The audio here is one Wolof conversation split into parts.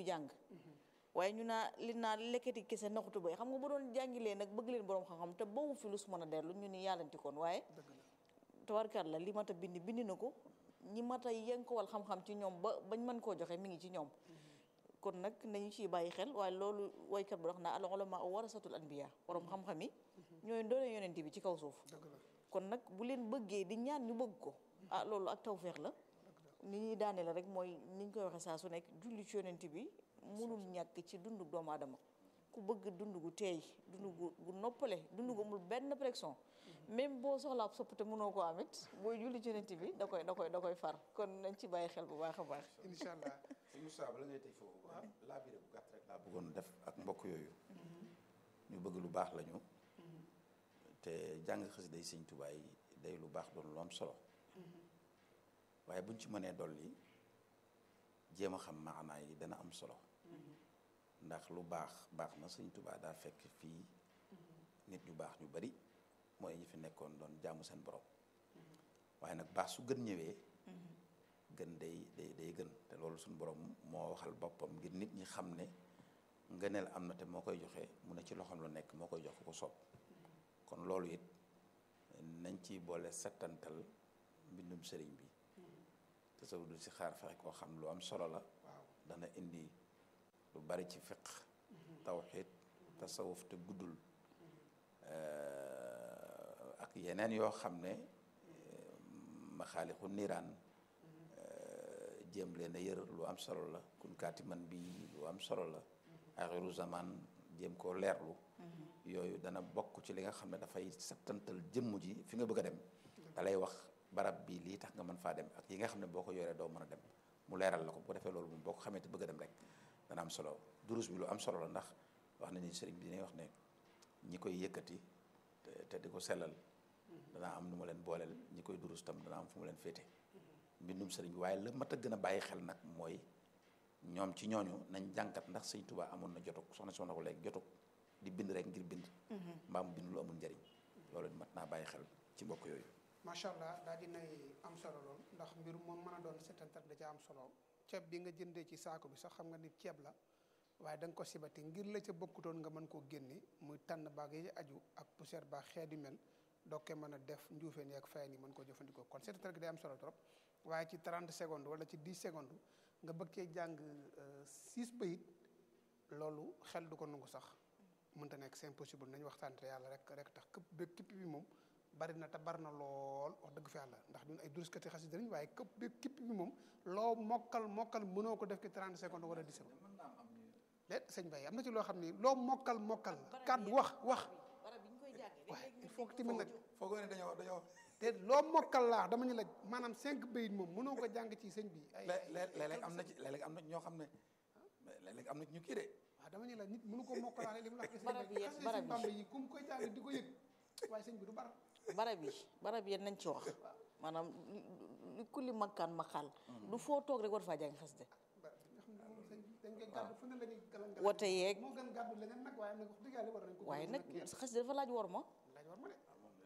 ñu jàng waaye ñu naa li naa lekkati kese naxutu bay xam nga bu doon jàngilee nag bëgg leen borom xam-xam te boobu fi lu su mën a dellu ñu ni yàllanti koon waaye tawarkat la li mat a bind bind na ko ñi mat a yenkowal xam-xam ci ñoom ba bañ mën koo joxe mi ngi ci ñoom kon nag nañu ciy bàyyi xel waaye loolu waykat bu wax naa al ulama warasatul anbiya borom xam-xam yi ñooy doone yonent bi ci kaw suuf kon nag bu leen bëggee di ñaan ñu bëgg ko ah loolu ak tawfeex la ni ñuy daane la rek mooy ni ñu koy waxee saa su nekk julli ci yonent bi mënul ñàkk ci dundu doomu aadama ku bëgg dund gu teey dund gu gu noppale dund gu amul benn pression même boo soxlaa sopp te mënoo koo amit booy julli ci yonent bi da koy da koy da koy far kon nañ ci bàyyi xel bu baax a baax incha allah sëñ Moussa bala ngay tey foofu laa biire bu gàtt rek laa bëggoon def ak mbokk yooyu ñu bëgg lu baax lañu te jàng xasida yi sëñ Tuubaa yi day lu baax doon lu am solo waaye buñ ci mënee dolli jéem a xam maanaa yi dana am solo ndax lu baax baax na sëñ Tuubaa daa fekk fii nit ñu baax ñu bari mooy ñi fi nekkoon doon jaamu seen borom waaye nag baax su gën ñëwee gën day day day gën te loolu suñu borom moo waxal boppam ngir nit ñi xam ne ngëneel am na te moo koy joxe mu ne ci loxoom la nekk moo koy jox ko soob kon loolu it nañ ci boole settantal mbindum sëriñ bi te saw du si xaar fexe koo xam lu am solo la dana indi lu bari ci fiq tawxiid tasawuf te guddul ak yeneen yoo xam ne maxaalixu niiraan jéem leen a yër lu am solo la kun kaati man bi lu am solo la axiru zaman jéem koo leerlu yooyu dana bokk ci li nga xam ne dafay settantal jëmm ji fi nga bëgg a dem da lay wax barab bi lii tax nga mën faa dem ak yi nga xam ne boo ko yoree doo mën a dem mu leeral la ko bu ko defee loolu moom boo ko xamee te bëgg a dem rek dana am solo durus bi lu am solo la ndax wax na ni sëriñ bi dinay wax ne ñi koy yëkkati te di ko sellal danaa am nu ma leen booleel ñi koy durus tam dana am fu mu leen féete mbindum sëriñ bi waaye la mat a gën a bàyyi xel nag mooy ñoom ci ñooñu nañ jànkat ndax sëñ Tuubaa amoon na jotug soxna soxna ko léegi jotug di bind rek ngir bind mbaa mu bind lu amul njëriñ loolu mat naa bàyyi xel ci mbokk yooyu macha allah daal dinay am solo lool ndax mbir moom mën a doon setantal da ca am solo ceeb bi nga jëndee ci saako bi sax xam nga ni ceeb la waaye da nga ko sibati ngir la ca bokkutoon nga mën koo génne muy tànn baag yi aju ak poussière baag xeet yu mel dokke mën a def njuufeen yi ak fayen yi mën koo jëfandikoo kon setantal gi day am solo trop waaye ci 30 secondes wala ci 10 secondes nga bëgg cee jàng 6 bayit loolu xel du ko nangu sax mënta nekk c'est impossible nañ waxtaan te yàlla rek rek tax këpp bépp képp bi moom bari na te bari na lool wax dëgg fi yàlla ndax ñun ay duruskati xasida lañ waaye këpp bépp képp bi moom loo mokkal mokkal mënoo ko def ci 30 secondes wala 10 secondes léet sëñ Baye am na ci loo xam ni loo mokkal mokkal kàddu wax wax waaye il faut que tamit nag foogoo ne dañoo dañoo te loo mokkal laa dama ñu la maanaam cinq bayit moom mënoo ko jàng ci sëñ bi ay léeg-léeg am na ci léeg-léeg am na ñoo xam ne léeg-léeg am na ci ñu kii de waaw dama ñu la nit mënu ko mokkalaale li mu la wax barab yi xasee barab sëñ Bamba yi ku mu koy jàng di ko yëg waaye sëñ bi du bar barab yi barab yi nañ ci wax maanaam li kulli makkaan maqaal du foo toog rek war faa jàng xasida nga xam ne moom sëñ bi dañ koy gàddu fu ne la ñuy galan galan wote yeeg moo gën gàddu leneen nag waaye nag wax dëgg yàlla war nañ ko waaye nag xasida dafa laaj war ma laaj war ma de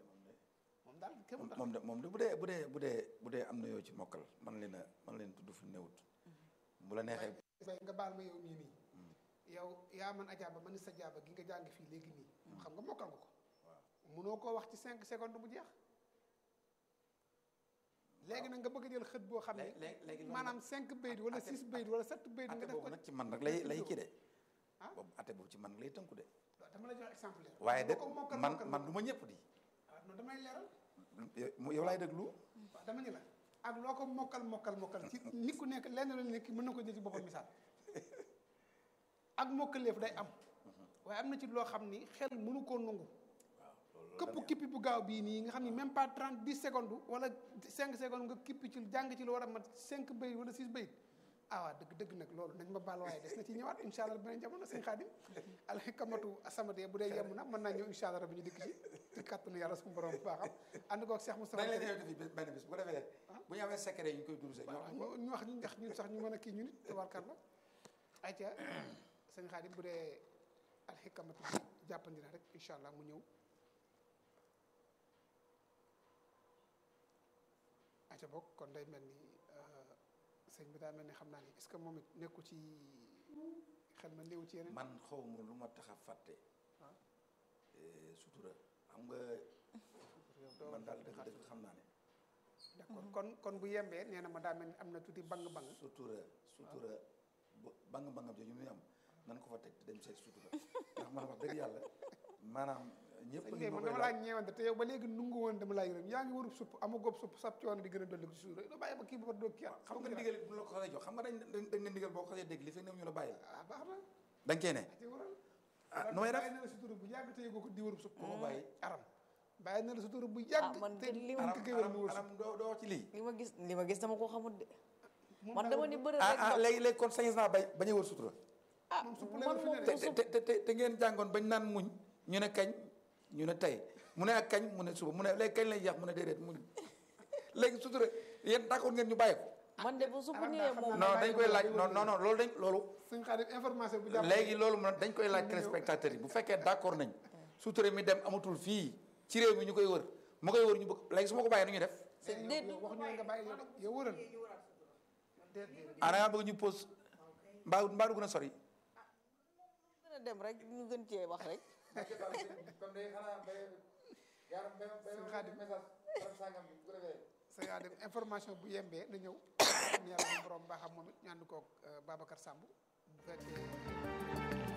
moom daal kéem tax moom de moom de bu dee bu dee bu dee bu dee am na yoo ci mokkal man leen a man leen tudd fu néewut bu la neexee bay nga baal ma yow mii nii yow yaa man ajaaba man sa jaaba gi nga jàng fii léegi nii xam nga mokkal nga ko munoo koo wax ci cinq secondes bu jeex léegi nag nga bëgg a jël xët boo xam ne léegi léegi maanaam cinq bayit wala six bayit wala sept bayit nga ate def boobu ko nag ci man rek lay lay kii de ah boobu ate boobu ci man rek lay tënku de dama la jox exemple waaye de boo ko mokkal man mokkal man du ma ñëpp di ah non damay leeral yow laay déglu waaw dama ñu la ak loo ko mokkal mokkal mokkal ci nit ku nekk lenn la nekk mën na ko jël ci boppam misaal ak mokkaleef day am waaye am na ci loo xam ni xel mënu koo nangu këpp kippi bu gaaw bii nii nga xam ni même pas trente dix secondes wala cinq secondes nga kippi ci jàng ci lu war a mat cinq bayit wala six bayit ah waaw dëgg dëgg nag loolu nañ ma baal waaye des na ci ñëwaat incha allah beneen jamono sëñ Xaadim alxikamatu asamade bu dee yemm na mën naa ñëw incha allah rabbi ñu dikk ci ci kàttanu yàlla suñu borom bu baaxam ànd koog Cheikh Moustapha dañ leen di benn bis bu ko defee bu ñu amee secret yi ñu koy duruse ñoo xam ñu wax ñu ndax ñun sax ñu mën a kii ñu nit tabarkalla ayca sëñ Xaadim bu dee alxikamatu bi jàppandi na rek incha allah mu ñëw ayca bokk kon day mel ni sëñ bi daa mel ni xam naa ni est-ce que moom it nekku ci xel ma néew ci yeneen man xaw ma lu ma tax a fàtte waaw eh, sutura xam nga yow doo man daal di dëgg xaar. dëgg xam naa ne d'accord kon kon bu yembee nee na ma daa mel ni am na tuuti bang-bang sutura sutura bu bang bangam jooju muy am nan ko fa teg te dem seet sutura ndax man wax dëgg yàlla maanaam ñëpp sëñ ngi bi ma man koy dama laaj laa ñeewante te yow ba léegi nungu woon dama laa yërëm yaa ngi warub supp ama góob supp sab coono di gën a dolli ko ci suuf rek doo bàyyi ba kii ba doo kii xam nga ndigal bu la ko xasee jox xam nga dañ dañ dañ ne ndigal boo ko xasee dégg li fekk ne ñu la bàyyi ah baax na dañ cee ne ci waral ah nu may def bàyyi na la sutura bu yàgg te yëgoo ko di warub supp ku ko bàyyi aram bàyyi na la sutura bu ah yàgg man te de li ma man aram ko géwél aram mu wër aram doo doo wax ci lii li ma gis li ma gis dama ko xamul de moom man daa dama war- ni bëri ah rek ah dox. léegi léegi kon sañes naa bay bañ a wër sutura ah moom supp man lay wër fi moom ne te de. supp te te te ngeen jàngoon bañ naan muñ ñu ne kañ ñu ne tey mu ne ak kañ mu ne suba mu ne léegi kañ lay jeex mu ne déedéet mu ne léegi sutura yéen d'accord ngeen ñu bàyyi ko man de bu supp Aram daa ñëwee xam moom naa non dañ koy laaj non non non loolu dañ loolu suñ xaadim information bu jàpp léegi loolu moom dañ koy laaj téléspectateurs yi bu fekkee d'accord nañ sutura mi dem amatul fii ci réew mi ñu koy wër mu koy wër ñu bëgg léegi su ma ko bàyyee nu ñuy def c'est déet yow wax ñu nga bàyyi yow yow wëral déet déet ah da ngaa bëgg ñu pause mbaa mbaa du gën a sori gën a dem rek ñu gën cee wax rek suñ xaadim sa yaa dem information bu yembee na ñëw am yàlla bu borom baaxam moom it ñu ànd koog Babacar Samb bu fekkee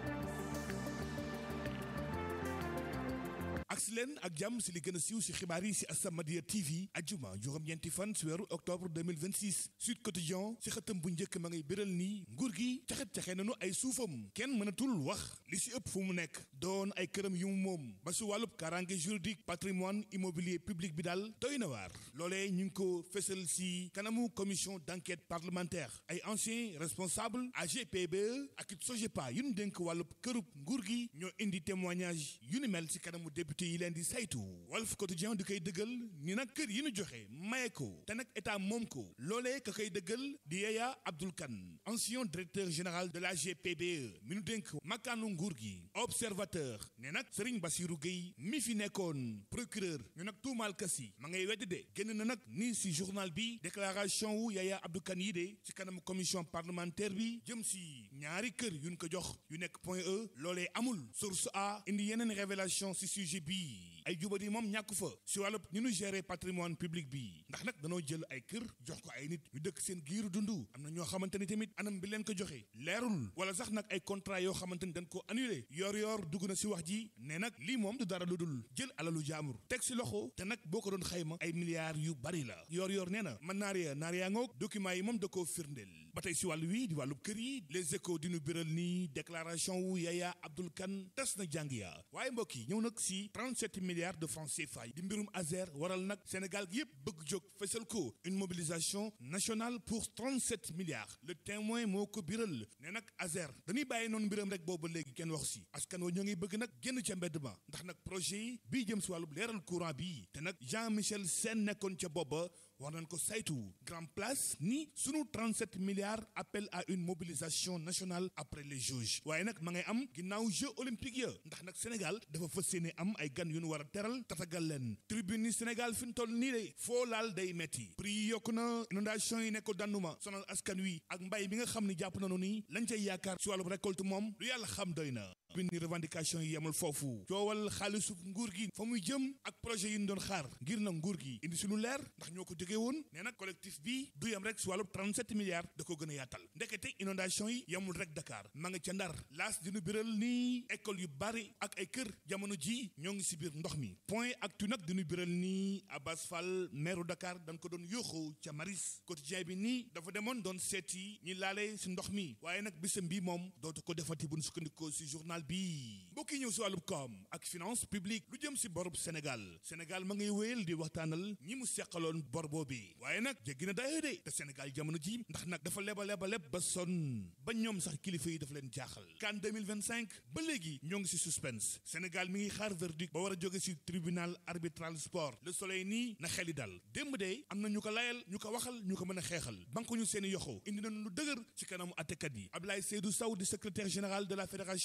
agsi leen ak jàmm si li gën a siiw si xibaar yi si As-Samadiyya TV ajjuma juróom-ñeenti fan si weeru octobre 2026 Sud Quotidien si xëtam bu njëkk ma ngay béral nii nguur gi caxet-caxe nañu ay suufam kenn mënatul wax li si ëpp fu mu nekk doon ay këram yu mu moom ba si wàllub karange juridique patrimoine immobilier public bi daal doy na waar loolee ñu ngi ko fësal si kanamu commission d'enquête parlementaire ay anciens responsables AGPBE ak it SOGEPA yu ñu dénk wàllub kërub nguur gi ñoo indi témoignage yu ni mel si kanamu député yi leen di saytu Walf Quotidien di koy dëggal ni nag kër yi ñu joxe maye ko te nag état moom ko loolee ka koy dëggal di Yaya Abdoul Kane ancien directeur général de la GPBE mi nu dénk makkaanu nguur gi observateur ne nag Serigne Bassirou Gueye mi fi nekkoon procureur ñu nag tuumaal kasi ma ngay weddi de génn na nag ni si journal bi déclaration wu Yaya Abdoul Kane yi de ci kanam commission parlementaire bi jëm si ñaari kër yuñ ko jox yu nekk point E loolee amul source A indi yeneen révélation si sujet bi ay jubadi moom ñàkk fa si wàllub ñu nu gérer patrimoine public bi ndax nag danoo jël ay kër jox ko ay nit ñu dëkk seen giiru dund am na ñoo xamante ni tamit anam bi leen ko joxe leerul wala sax nag ay contrat yoo xamante ni dañ ko annulé yor yor dugg na si wax ji ne nag lii moom du dara lu dul jël alalu jaamur teg si loxo te nag boo ko doon xayma ay milliards yu bari la yor yor nee na man naar ya naar yaa ngoog documents yi moom da koo firndeel ba tey si wàllu wi di wàllu kër yi les échos di nu biral nii déclaration wu Yaya Abdoul Kane tas na jàng ya waaye mbokk yi ñëw nag si 37 milliards de francs CFA di mbirum Azer waral nag Sénégal gi yëpp bëgg jóg fesal ko une mobilisation nationale pour 37 milliards le témoin moo ko biral ne nag Azer dañuy bàyyi noonu mbiram rek boobu léegi kenn wax si askan wa ñoo ngi bëgg nag génn ca mbedd ma ndax nag projet yi bii jëm si wàllu leeral courant bi te nag Jean Michel Sène nekkoon ca booba war nañ ko saytu grand place ni sunu 37 milliards appel à une mobilisation nationale après les Jeux waaye nag ma ngay am ginnaaw Jeux olympiques ya ndax nag Sénégal dafa fas yéene am ay gan yu nu war a teral tatagal leen tribune yi Sénégal fi mu toll nii de foo laal day metti prix yi yokku na inondation yi nekk danduma sonal askan wi ak mbay bi nga xam ni jàpp nañu ni lañ cay yaakaar ci wàllu récolte moom lu yàlla xam doy na bindi revendication yi yemul foofu coowal xaalisu nguur gi fa muy jëm ak projet yi ñu doon xaar ngir na nguur gi indi si lu leer ndax ñoo ko jógee woon nee nag collectif bi du yem rek si wàllu 37 milliards da ko gën a yaatal ndekete inondation yi yemul rek Dakar ma nga ca Ndar laas dinu biral nii école yu bari ak ay kër jamono ji ñoo ngi si biir ndox mi point actu nag dinu biral nii Abbas Fall maire Dakar dañ ko doon yóoxoo ca Maris quotidien bi nii dafa demoon doon seeti ñi laale si ndox mi waaye nag bisam bi moom dootu ko defati bu ñu sukkandikoo si journal bi mbokk yi ñëw si wàllub koom ak finance publique lu jëm si borub Sénégal Sénégal ma ngay wéyal di waxtaanal ñi mu seqaloon bor boobi waaye nag jéggi na dayoo de te Sénégal jamono ji ndax nag dafa leba leba leb ba sonn ba ñoom sax kilifa yi dafa leen jaaxal kan 2025 ba léegi ñoo ngi si suspense Sénégal mi ngi xaar verdict ba war a jóge si tribunal arbitral sport le soleil nii na xeli dal démb de am na ñu ko layal ñu ko waxal ñu ko mën a xeexal banque ñu seeni yoxo indi nañu lu dëgër ci kanamu attekat yi Ablaye Seydou Sow di secrétaire général de la fédération sénégalaise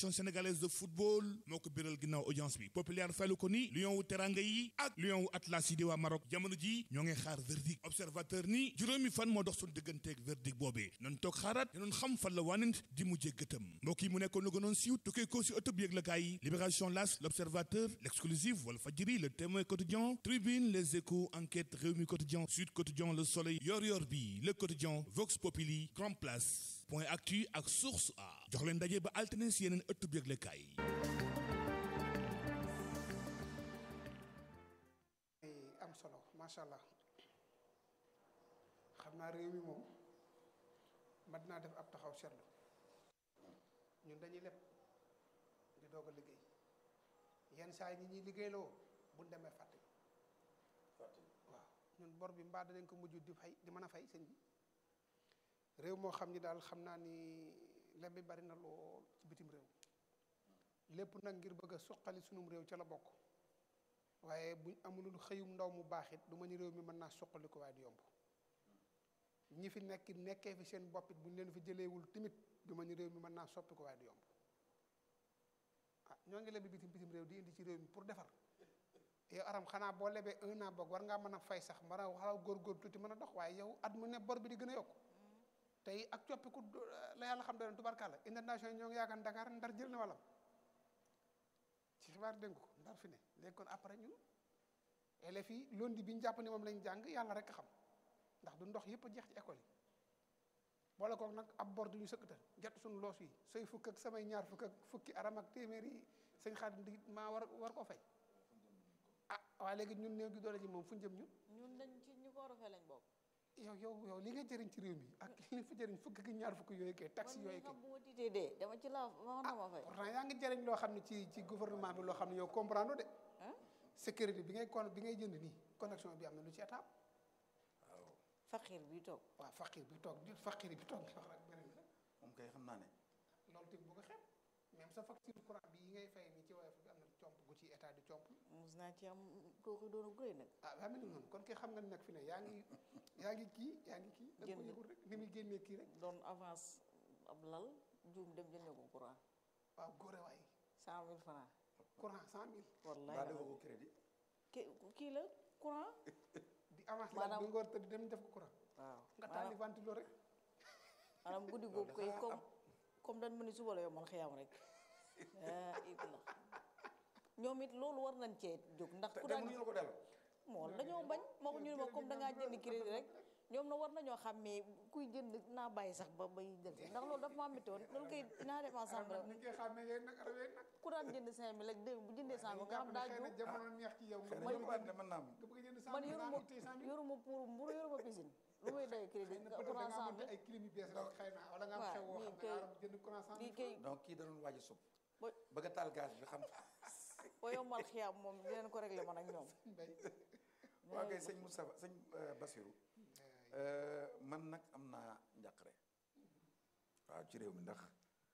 sénégalaise de football moo ko biral ginnaaw audience bi populaire faylu ko ni lion wu teranga yi ak lion wu atlas yi di waa Maroc jamono ji ñoo ngi xaar verdict observateur ni juróomi fan moo dox suñu digganteeg verdict boobee noonu toog xaaraat te noonu xam fan la wanent di mujjee gëtëm mbokk yi mu nekkoon lu gënoon siiw tukkee ko si ëttëb yëglekaay yi libération las l'observateur l'exclusif wala fajiri le témoin quotidien tribune les échos enquête réwmi quotidien sud quotidien le soleil yor yor bi le quotidien vox populi grand place point actu ak source a jox leen ndaje ba altine si yeneen ëttub yëglekaay yi am solo macha allah xam naa réew mi moom mat naa def ab taxaw seetlu ñun dañuy leb di doog a liggéey yenn saa yi ñi ñuy liggéeyloo buñ demee fàtte waaw ñun bor bi mbaa danañ ko mujj di fay di mën a fay sëñ bi réew moo xam ni daal xam naa ni leb bi bari na lool ci bitim réew lépp nag ngir bëgg a suqali sunum réew ca la bokk waaye buñ amulul xëyum ndaw mu baax it du ma ni réew mi mën naa suqali ko waaye du yomb ñi fi nekk nekkee fi seen bopp it buñ leen fi jëleewul timit du ma ni réew mi mën naa soppi ko waaye du yomb ah ñoo ngi lebi bitim bitim réew di indi ci réew mi pour defar yow aram xanaa boo lebee un an boog war ngaa mën a fay sax mën a xalaw góor-góor tuuti mën a dox waaye yow at mu ne bor bi di gën a yokku tey ak coppiku la yàlla xam doon tubarkàlla internation yi ñoo ngi yaakaar Dakar ndar jël na wàllam ci xibaar dégg ko ndar fi ne léegi kon après ñun élèves yi lundi bi ñu jàpp ni moom lañ jàng yàlla rek a xam ndax du ndox yëpp a jeex ci école yi boole kook nag ab bor du ñu sëkkatal jot suñu loos yi say fukk ak samay ñaar fukk ak fukki aram ak téeméer yi sëñ Xaadim di maa war war koo fay ah waaye léegi ñun néew gi doole ji moom fu ñu jëm ñun ñun dañ ci ñu ko war a fay lañ bokk yow yow yow li nga jëriñ ci réew mi ak li fi jëriñ fukk ak ñaar fukk yooyu kay taxi man yooyu mii kay xam bu ma tiitee dee dama ci laa wax na ma fay pourtant yaa ngi jëriñ loo xam ne ci ci gouvernement bi loo xam ne yow comprendre de ah sécurité bi ngay kon bi ngay jënd nii connexion bi am na lu ci état faqir bi toog waaw faqir bi toog di faqir bi toog nga wax rek beneen bi moom kay xam naa ne loolu tamit bu ko xeeb même sa facture courant bi yi ngay fay nii ci woyof bi am na comp gu ci état di comp mos naa ci am kooku doonu gëy nag ah waa mel ni noonu kon kay xam nga ni nag fi ne yaa ngi yaa ngi kii yaa ngi kii da nga ko Génn. yëgul rek ni muy génnee kii rek doon avance ab lal juum dem jëndee ko courant waaw góore waay cent mille francs courant cent mille wallahi baa defoo ko crédit ki kii la courant di avance la Maanaam- bi nga war tëdd dem def ko courant waaw nga taali ventilo rek maanaam guddi googu koy comme comme dañ ma ni suba la yow man xëyam rek ah it la ñoom it loolu war nañ cee jóg ndax te ku te daan mënuñu la ko delloo moom dañoo bañ moo ñu ne ma comme da ngaa jënd crédit rek ñoom na war nañoo xàmmee kuy jënd naa bàyyi sax ba bay jël si ndax loolu dafa maa métti woon loolu kay naa dem ensemble ni nga koy xàmmee yéen nag arab yéen nag ku daan jënd cinq mille ak deux bu jëndee cent mille nga xam daa xëy na juum jamono neex ci yow nga xëy na bëgg ñu ko ànd mën naa am nga bëgg jënd cent man mille yoruma nga téye cent mille yoruma pour mburu yoruma piscine lu muy day crédit nga peut-être courant nga cent am mille ay clim yu bees rek xëy na wala nga am waaw, xew woo lii xam ne kay- arab jënd courant cent lii mille kay donc kii da doon waaj a sub ba bëgg a taal gaz bi xam ba yombal xiyaam moom dinañ ko réglé man ak ñoom mbay waa kay sëñ Moustapha sëñ euh, Bassirou man nag am naa njàqare waaw ci réew mi ndax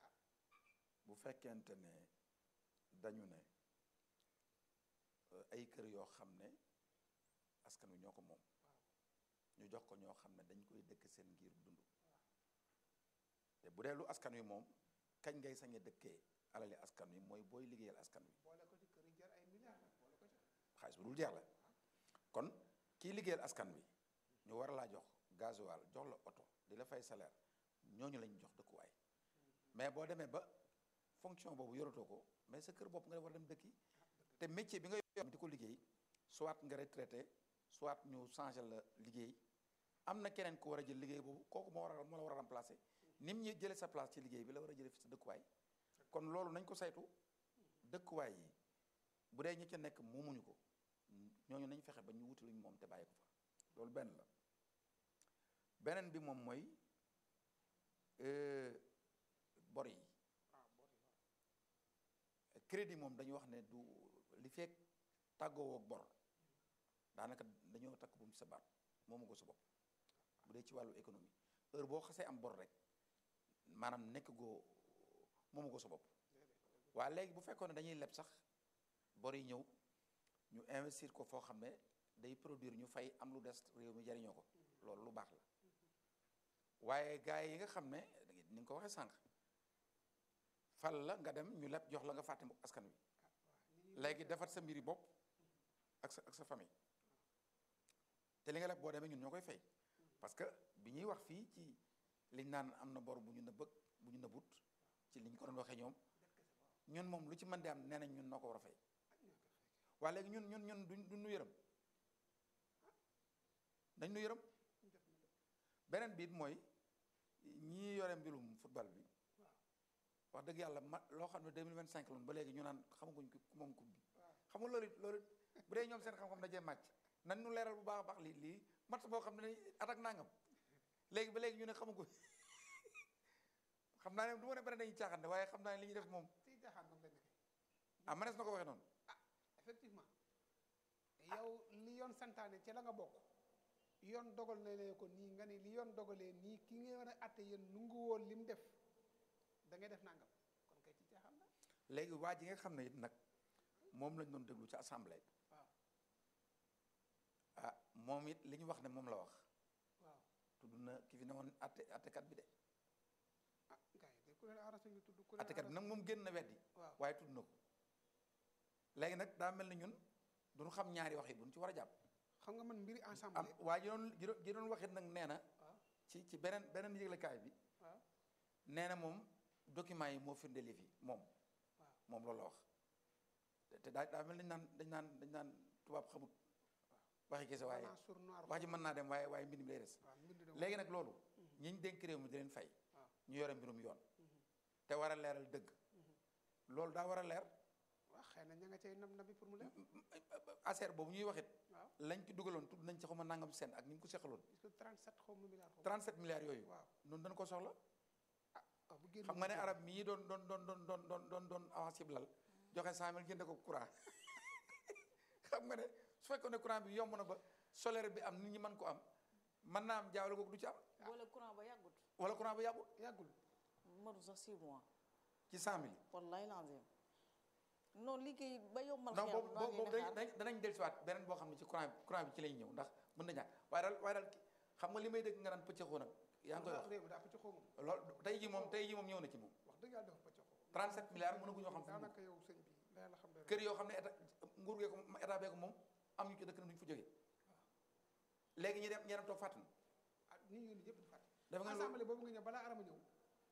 bu fekkente ne dañu ne euh, ay kër yoo xam ne askan wi ñoo ko moom ñu jox ko ñoo xam ne dañ koy dëkk seen ngir dund te bu dee lu askan wi moom kañ ngay sañ a dëkkee alali askan wi mooy booy liggéeyal askan wi boole ko ci kër yi jar ay milliards nag boole ko ci xaalis bu dul jeex la kon kii liggéeyal askan wi ñu war laa jox gasoil jox la oto di la fay salaire ñooñu lañ jox dëkkuwaay mais boo demee ba fonction boobu yoratoo ko mais sa kër bopp nga war a dem dëkki te métier bi nga yor di ko liggéey soit nga retraité soit ñu changé la liggéey am na keneen ku war a jël liggéey boobu kooku moo war a moo la war a remplacer ni mu ñuy jëlee sa place ci liggéey bi la war a jëlee fi sa dëkkuwaay kon loolu nañ ko saytu dëkkuwaay yi bu dee ñi ca nekk moomuñu ko ñooñu nañ fexe ba ñu wuti luñ moom te bàyyi ko fa loolu benn la beneen bi moom mooy euh, bor yi crédit moom dañu wax ne du li fekk tàggoo ak bor daanaka dañoo takk bu mu sa baat moomu ko sa bopp bu dee ci wàllu économie heure boo xasee am bor rek maanaam nekk goo moomu ko sa bopp waa léegi bu fekkoon ne dañuy leb sax bor yi ñëw ñu investir ko foo xam ne day produire ñu fay am lu des réew mi jariñoo ko loolu lu baax la waaye gars yi nga xam ne ni nga ko waxee sànq fal la nga dem ñu leb jox la nga fàtte askan wi léegi defar sa mbiri bopp ak sa ak sa famille te li nga leb boo demee ñun ñoo koy fay parce que bi ñuy wax fii ci liñ naan am na bor bu ñu nëbbëg bu ñu nëbbut ci liñ ko doon waxee ñoom ñun moom lu ci mën di am nee nañ ñun noo ko war a fay waa léegi ñun ñun ñun duñ duñ nu yërëm dañ nu yërëm beneen biit mooy ñii yore mbirum football bi wax dëgg yàlla ma loo xam ne 2025 loon ba léegi ñu naan xamaguñ ku moom coupe bi xam nga loolu it loolu it bu dee ñoom seen xam-xam dajee màcc nañ ñu leeral bu baax a baax lii lii match boo xam ne attaque nangam léegi ba léegi ñu ne xamaguñ xam naa ne du ma ne beneen dañuy caaxaan waaye xam naa ne li ñuy def moom ci jaaxaan moom la nekkee ah manees na ko waxee noonu effectivement yow li yoon santaane ci la nga bokk yoon dogal na lee ko nii nga ni li yoon dogalee nii ki nga war a atte yéen nungu woon li mu def da ngay def nangam kon kay ci jaaxaan la léegi waa ji nga xam ne it nag moom lañ doon déglu ci assemblée waaw ah moom it li ñu wax ne moom la wax waaw tudd na ki fi ne woon atte attekat bi de ah gars yi de ku leen arrangé ñu tudd ku leen attekat bi nag moom génn na weddi waaw waaye tudd na ko léegi nag daa mel ni ñun duñu xam ñaari wax yi buñ ci war a jàpp xam nga man mbiri am ensemble waa ji doon ji doon ji doon waxit nag nee na waaw ci ci beneen beneen yëglekaay bi waaw nee na moom document yi moo firndeel yi fi moom waaw moom loolu la wax te te daa daa mel dañ naan dañ naan dañ naan tubaab xamut waxi kese waaye blanc sur noir wax ji mën naa dem waaye waaye mbind mi lay des waaw mbind de léegi nag loolu ñi ñu dénk réew mi di leen fay waaw ñu yore mbirum yoon te war a leeral dëgg loolu daa war a leer waaw xëy na ña nga cay nam nabi pour mu leer affaire boobu ñuy waxit waaw lañ ci dugaloon tudd nañ ci xaw ma nangam seen ak ni ñu ko seqaloon parce que 37 xaw ma milliards xaw ma 37 milliards yooyu waaw noonu dañ ko soxla ah waaw bu génn xam nga ne arab mii doon doon doon doon doon doon doon doon avance lal joxe 100000 jënde ko courant xam nga ne su fekkoon ne courant bi yomb na ba solaire bi am nit ñi mën ko am mën naa am jaawale googu du ci am boole courant ba yàggut wala courant bi yàggul yàggul matu sax 6 mois ci 100000 wallaay lazim non liggéey ba yombal non xiyam boobu noo boobu ngeen boobu di dañ xaar. danañ dellusiwaat beneen boo xam ne ci courant bi courant bi ci lay ñëw ndax mën na ñàkk waaye daal waaye daal ki- xam nga li may dégg nga naan pëccëxoo nag yaa ngi koy wax réew mi daa pëcc xaw moom loolu tey ji moom tey ji moom ñëw na ci moom wax dëgg yàlla dafa pëcc xaw 37 milliards mënagu ñoo xam fu mu dugg. daanaka yow sëñ bi la yàlla xam doy na kër yoo xam ne état nguur gee ko état bee ko moom am ñu ci dëkk na duñu fa jógee léegi ñi dem ñi dem toog fàttali ah nit ñi ñëpp di fàtte dafa nga loolu assemblée boobu nga ñëw balaa arama ñëw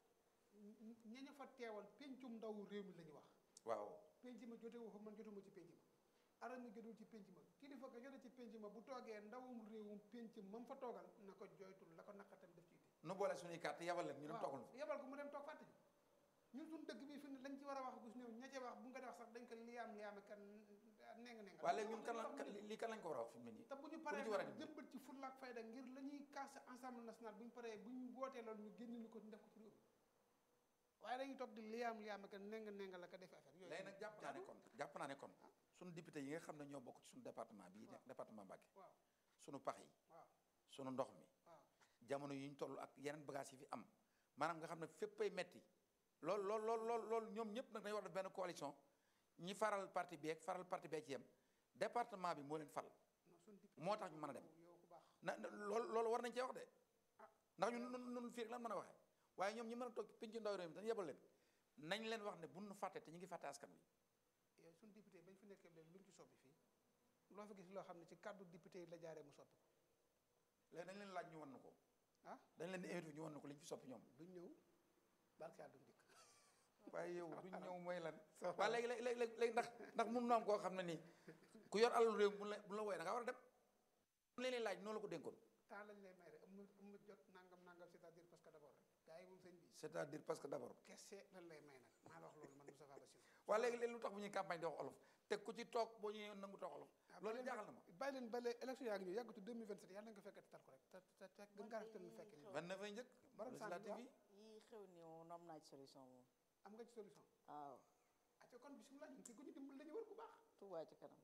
ña ñu fa teewal pencum ndaw réew mi la ñu wax waaw penc ma jote wu fa man jotuma ci penc ma arama jotul ci penc ma kilifa ka jote ci penc ma bu toogee ndawum réewum penc mam fa toogal na ko joytul la ko naqatam def ci nu boole suñuy carte yabal leen ñu dem toogal waaw yebal ko mu dem toog fàtte ñu ñun suñu dëkk bi fi ne lañ ci war a wax gus néew ña ca wax bu nga dee wax sax dañ ko liyaam liyaame kan neng neng waaye léegi ñun kan la kan- lii kan lañ ko war a wax fi mu ne nii te bu ñu Ku paree ci war a nag dimbali. jëmbat ci fulla ak fayda ngir la ñuy kaas ensemble national bu ñu paree bu ñu wootee loolu ñu génn ñu ko def ko ci réew mi waaye dañuy toog di liyaam liyaam ak neng neng la ko def affaire yooyu léegi nag jàpp naa ne kon jàpp naa ne kon suñu député yi nga xam ne ñoo bokk ci suñu département bii nekk département Mbacké waaw suñu pax yi waaw suñu ndox mi waaw jamono yi ñu toll ak yeneen bagage yi fi am maanaam nga xam ne féppay metti loolu loolu loolu loolu loolu ñoom ñëpp nag dañu war def benn coalition ñi faral parti bi ak faral parti bee ci yem département bi moo leen fal non suñu député moo tax ñu mën a dem yow ku baax na na- loolu loolu war nañ cee wax de ndax ñun nun nun fii rek lan mën a waxee waaye ñoom ñi mën a toog penc ndaw réew mi dañu yebal leen nañ leen wax ne bu nu fàtte te ñu ngi fàtte askan wi yow suñu député bañ fi nekkee léegi lu ñu ci soppi fii loo fi gis loo xam ne ci kàddu député yi la jaaree mu soppi ko léegi dañ leen laaj ñu wan na ko ah dañ leen di invité ñu wan na ko li ñu fi soppi ñoom duñ ñëw barke yàlla duñ dikk waaye yow duñ ñëw mooy lan waaye léegi léegi léegi léegi ndax ndax mun na am koo xam ne nii ku yor alalu réew bu la bu la wooyee da nga war a dem li leen laaj noonu la ko dénkoon temps lañ lay may rek am am na jot nangam nangam c'est-à-dire parce que d'abord rek gars yi moom sëñ bi c'est-à-dire parce que d'abord kese lan lay may nag maa la wax loolu man Moustapha Bassirou waaye léegi léegi lu tax bu ñuy campagne di wax olof te ku ci toog boo ñëwee nangu toog olof loolu jaaxal na ma bàyyi leen ba léegi élection yaa ngi ñëw yàggatu 2027 yàlla nañ ko fekkati tal ko rek te te te gën ngaa rafetal ñu fekke ni 29 ay njëkk Borom législative yi yii xew ni moom am naa ci solution moom am nga ci solution waaw acca kon bisimilah ñun kii ku ñu dimbali la ñu war ku baax Touba ci kanam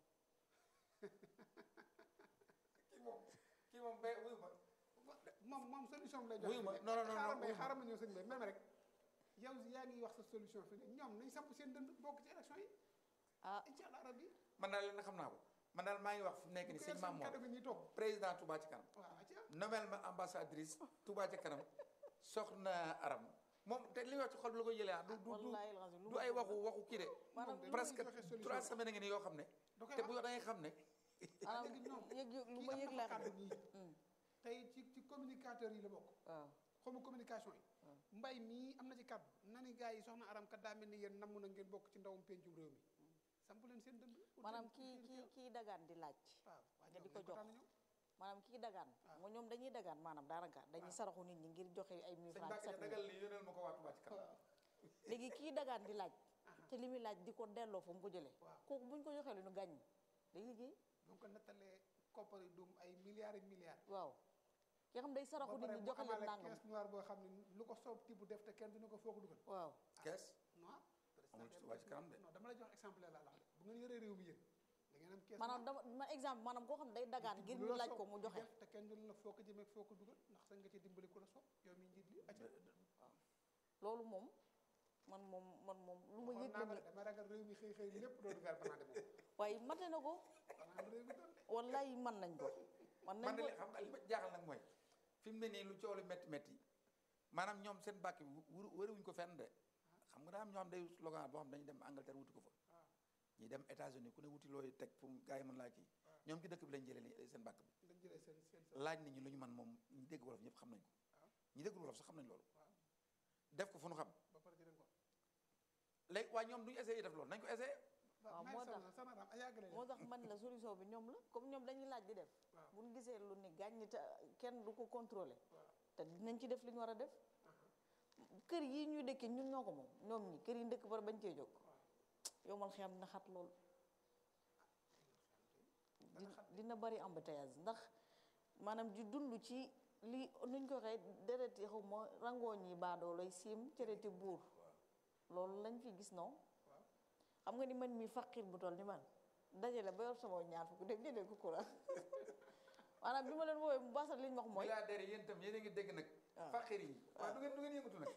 kii moom kii moom bay wuyu ma moom moom solution bi lay Wuyu ma, non, non, non, xaaral ma wuyu ma. xaaral ma ñëw sëñ bi même rek yow yaa ngi wax sa solution fi ne ñoom nañ samp seen dënd bokk ci élection yi ah incha allah rabbi man daal leen na xam naa ko man daal maa ngi wax fu mu nekk ni sëñ Maam Mor kaddu gi ñuy toog président Touba ci kanam waaw acca nommel ma ambassadrice Touba ci kanam soxna Aram moom te li nga wax ci xol bi la koy jëlee ah du du wallaahi alazim lu du ma ay gëm waxu waxu kii de maanaam moom presque joxe solution. trois semaines ngi nii yoo xam ne da koy te wax. bu yow da ngay xam ne maanaam léegi ñoom yëg yëg lu kii ma am yëg na laa fa xam kàddu nii tey ci ci communicateur yi la bokk waaw xawma communication yi mbay mii am na ci kàddu na ni gars yi soxna aram kat daa mel ni yéen namm na ngeen bokk ci ndawum pencum réew mi samp leen seen dënd ut maanaam leen- kii ut leen kii teew. kii dagaan di laaj waaw waa nga di ñoom ko dañ jox tànn ñoom. maanaam kii dagaan mo ñoom dañuy dagaan maanaam daanaka dañuy saraxu nit ñi ngir joxe ay mille sëñ francs Mbacke sept mille dagal li yónneel ma ko waa Touba ci kanam léegi kii dagaan di laaj te li muy laaj di ko delloo fa mu ko jëlee Waaw. kooku buñ ko joxee lu ñu gàññ day liggéey donc ko nattalee koppar yi dum ay milliards et milliards waaw ki xam day saraxu nit pare ñi mu joxe leen amaale nangam caisse noire boo xam ne lu ko soob tibb def te kenn du ne ko foo ko dugal waaw kees noir amul ci Touba ci kanam de non dama lay jox exemple la la wax de bu ngeen yoree réew mi yéen da ngeen am caisse maanaam noire. dama ma exemple maanaam koo xam day dagaan ngir lu ñu la laaj soob ko mu di joxe def te kenn du ne la foo ko jëmee foo ko dugal ndax sañ nga ci dimbali ku la soob yow mi njiit li acca loolu moom man moom man moom lu ma xool yëg naa la ko ni de dama ragal réew mi xëy xëy lépp doon vers banaa moom waaye mate na ko xanaa réew mi doon de wallaay man nañ ko man nañ man de ko li xam nga li ma jaaxal nag mooy fi mu ne nii lu coow li métti métti maanaam ñoom seen bàkk bi wër wëriwuñ ko fenn de xam nga daa am ñoo xam day slogan boo xam dañuy dem Angleterre wuti ko fa ñi dem États-Unis ku ne wuti looy teg pour gars yi mën laa kii ñoom ci dëkk bi lañ jëlee li seen bàkk bi dañ jëlee seen seen laaj nit ñi lu ñu man moom ñi dégg wolof ñëpp xam nañ ko ñi dégg wolof sax xam nañ loolu def ko fu nu xam ba pare di leen ko léegi waaye ñoom duñu essayé def loolu nañ ko essayé waaw may moo sama tax sama ram a yàggale moo tax man la solution bi ñoom la comme ñoom dañuy laaj di def Waaw. bu ñu gisee lu ni gàññi te kenn du ko contrôler Waaw. te dinañ ci def li ñu war a def kër yi ñuy dëkkee ñun ñoo ko moom ñoom ñi kër yi ndëkk bara bañ cee jóg yow man xam na xat lool di- dina bari embouteillage ndax maanaam di dund ci li nuñ ko waxee deret yi xaw ma rangooñ yi baadoo lay siim cëreti buur loolu lañ fi gis non xam nga ni man mi faqir bu toll ni man dajale ba yor sama ñaar fukk dem jëndee ko courant maanaam bi ma leen woowee mu baasal li ñu wax mooy milliardaires yi yéen itam yéen a ngi dégg nag faqir yi waaw du ngeen du ngeen yëngatu nag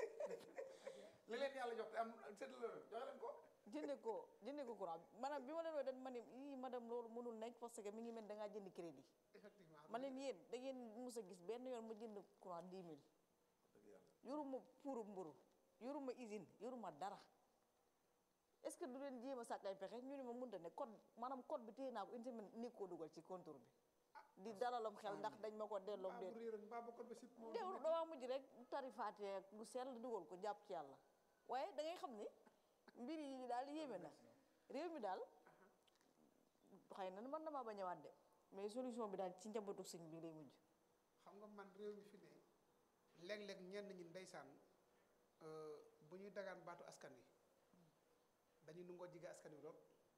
li leen yàlla jox te am seetlu la joxe leen ko jënde ko jënde ko courant maanaam bi ma leen woowee dañ ma ne ii madame loolu mënul nekk parce que mi ngi mel da ngaa jënd crédit effectivement ma leen yéen da ngeen mus a gis benn yoon ma jënd courant 10 000 yoruma puuru mburu yoruma usine yoruma dara est-ce que du leen jéem a sàkk ay pexe ñu ne ma mënta ne code maanaam code bi téye naa ko une semaine ni koo dugal ci contour bi di dalalam xel ndax dañ ma ko delloo mbaa déet bu réeroon mbaa bu ko ba sip moom teewul dawaa mujj rek tarifaatee ak lu sell dugal ko jàpp ci yàlla waaye da ngay xam ni mbir yi daal yéeme na réew mi daal xëy na mën na maa bañ a waat de mais solution bi daal ci njabootu sëñ bi lay mujj xam nga man réew mi fi ne léeg-léeg ñenn ñi ndeysaan euh, bu ñuy dagaan baatu askan wi dañuy nungoo jige askan wi lool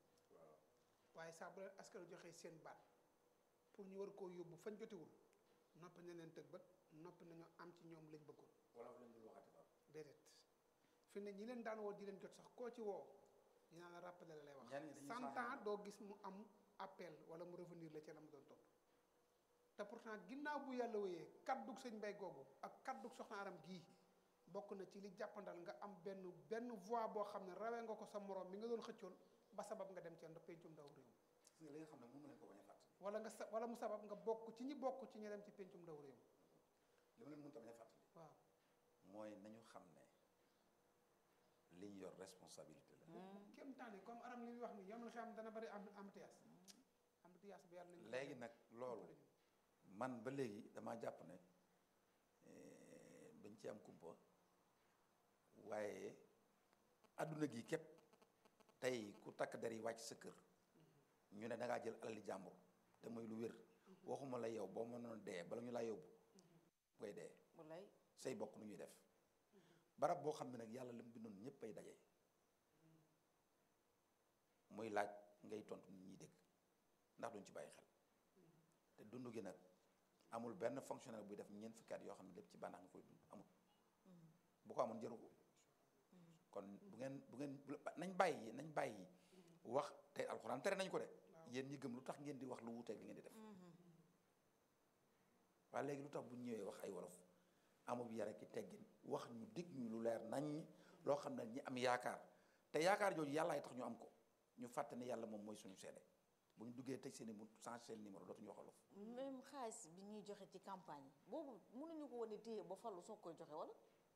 waaye saa bu leen askan wi joxee seen baat pour ñu war koo yóbbu fañ jotiwul noppi na leen tëg bët noppi nañu am ci ñoom lañ bëggoon wolof lañ dul waxati ba déedéet fi ne ñi leen daan woo di leen jot sax koo ci woo dinaa la rappeler la lay wax Ñenn ñi dañuy cent saaxaan. ans doo gis mu am appel wala mu revenir la ca la mu doon topp te pourtant ginnaaw bu yàlla wéyee kaddug sëñ mbay googu ak kaddug soxna aram gii bokk na ci li jàppandal nga am benn benn voix boo xam ne rawee nga ko sa morom mi nga doon xëccoon ba sabab nga dem ci nda pencum ndaw réew gis nga li nga xam ne mënu leen ko bañ a fàttali wala nga sa wala mu sabab nga bokk ci ñi bokk ci ñi dem ci pencum ndaw réew li ma leen mënut a bañ a fàttali waaw mooy nañu xam ne liñ yor responsabilité la kéem taani comme aram li muy wax ni yomal xam dana bari am embouteillage embouteillage bi yàlla nañ ko léegi nag loolu man ba léegi damaa jàpp ne eh, dañ ci am kumpa waaye adduna gi képp tey ku takk der yi wàcc sa kër ñu ne da ngaa jël alali jàmbur te mooy lu wér waxuma la yow boo mënoon dee bala ñu laa yóbbu ngay dee wallaay say bokk nu ñuy def barab boo xam ne nag yàlla li mu bindoon ñëpp ay daje muy laaj ngay tontu nit ñi dégg ndax duñ ci bàyyi xel te dund gi nag amul benn fonctionnaire buy def ñeent fukki at yoo xam ne lépp ci bànneex nga koy dund amul bu ko amoon jëru ko kon bu ngeen bu ngeen bu- nañ bàyyi nañ bàyyi wax te alxuraan tere nañ ko de yéen ñi gëm lu tax ngeen di wax lu wuuteeg li ngeen di def waaye léegi lu tax bu ñu ñëwee wax ay wolof amul yare ki teggin wax ñu dig ñu lu leer nañ loo xam ne ñi am yaakaar te yaakaar jooju yàllaay tax ñu am ko ñu fàtte ne yàlla moom mooy suñu seede bu ñu duggee tëj seen i mu changé seen numéro dootuñu wax wolof même xaalis bi ñuy joxe ci campagne yi boobu mënuñu ko woon a téye ba fallu soog koy joxe wala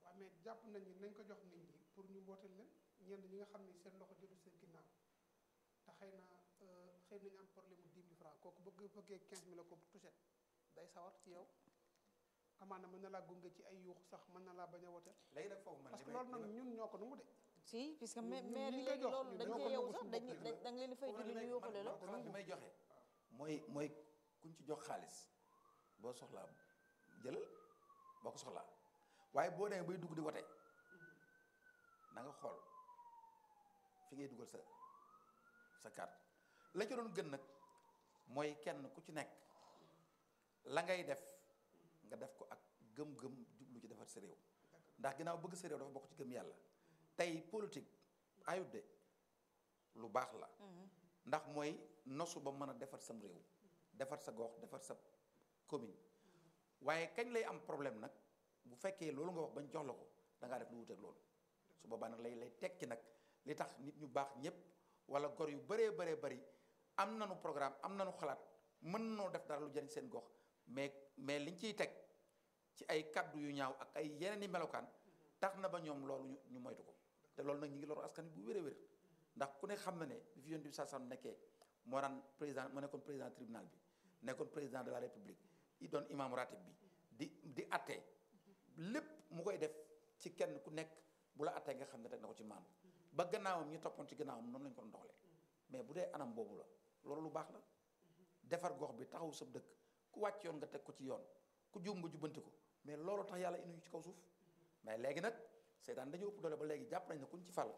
waaw mais jàpp nañ ni nañ ko jox nit ñi pour ñu mbootal leen ñenn ñi nga xam ni seen loxo jotu seen ginnaaw te xëy na xëy nañu am problème mu 10 000 francs kooku bëgg bëggee 15 000 ko tuset day sawar ci yow amaana mën na laa gunge ci ay yuux sax mën na laa bañ a wote léegi nag foofu man parce que li may- loolu nag ñun ñoo ko nangu de si puisque ñun- mais ñun maire ñi yi koy léegi jox loolu ñun dañ ñoo cee ko yow nangu sax suñu dañ bopp dañ da nga leen di fay foofu julli li ñu may- yóbbale man- la man xalaat bi may joxe mooy mooy kuñ ci jox xaalis boo soxlaa jëlal boo ko soxlaa waaye boo demee bay dugg di wote na nga xool fi ngay dugal sa sa carte la ci doon gën nag mooy kenn ku ci nekk la ngay def nga def ko ak gëm-gëm jublu ci defar sa réew ndax ginnaaw bëgg sa réew dafa bokk ci gëm yàlla tey politique ayut de lu baax la ndax mooy nosu ba mën a defar sam réew defar sa gox defar sa commune waaye kañ lay am problème nag bu fekkee loolu nga wax bañ jox la ko da ngaa def lu wuteeg loolu su boobaa nag lay lay tekki nag li tax nit ñu baax ñëpp wala gor yu bëree bëree bëri am nañu programme am nañu xalaat mën noo def dara lu jëriñ seen gox mais mais liñ ciy teg ci ay kaddu yu ñaaw ak ay yeneen i melokaan tax na ba ñoom loolu ñu ñu moytu ko te loolu nag ñu ngi loru askan wi bu wér a wér ndax ku ne xam na ne bi fi yonent bi saa sam nekkee moo daan président moo nekkoon président tribunal bi nekkoon président de la république i doon imam ratib bi di di atte lépp mu koy def ci kenn ku nekk bu la attee nga xam ne teg na ko ci maanu ba gannaawam ñi toppoon ci gannaawam noonu lañu ko doon doxalee mais bu dee anam boobu la loolu lu baax la defar gox bi taxaw sa dëkk ku wàcc yoon nga teg ko ci yoon ku juum nga jubbanti ko mais loolu tax yàlla indi ñu ci kaw suuf mais léegi nag seytaan dañu ëpp doole ba léegi jàpp nañ ne kuñ ci fal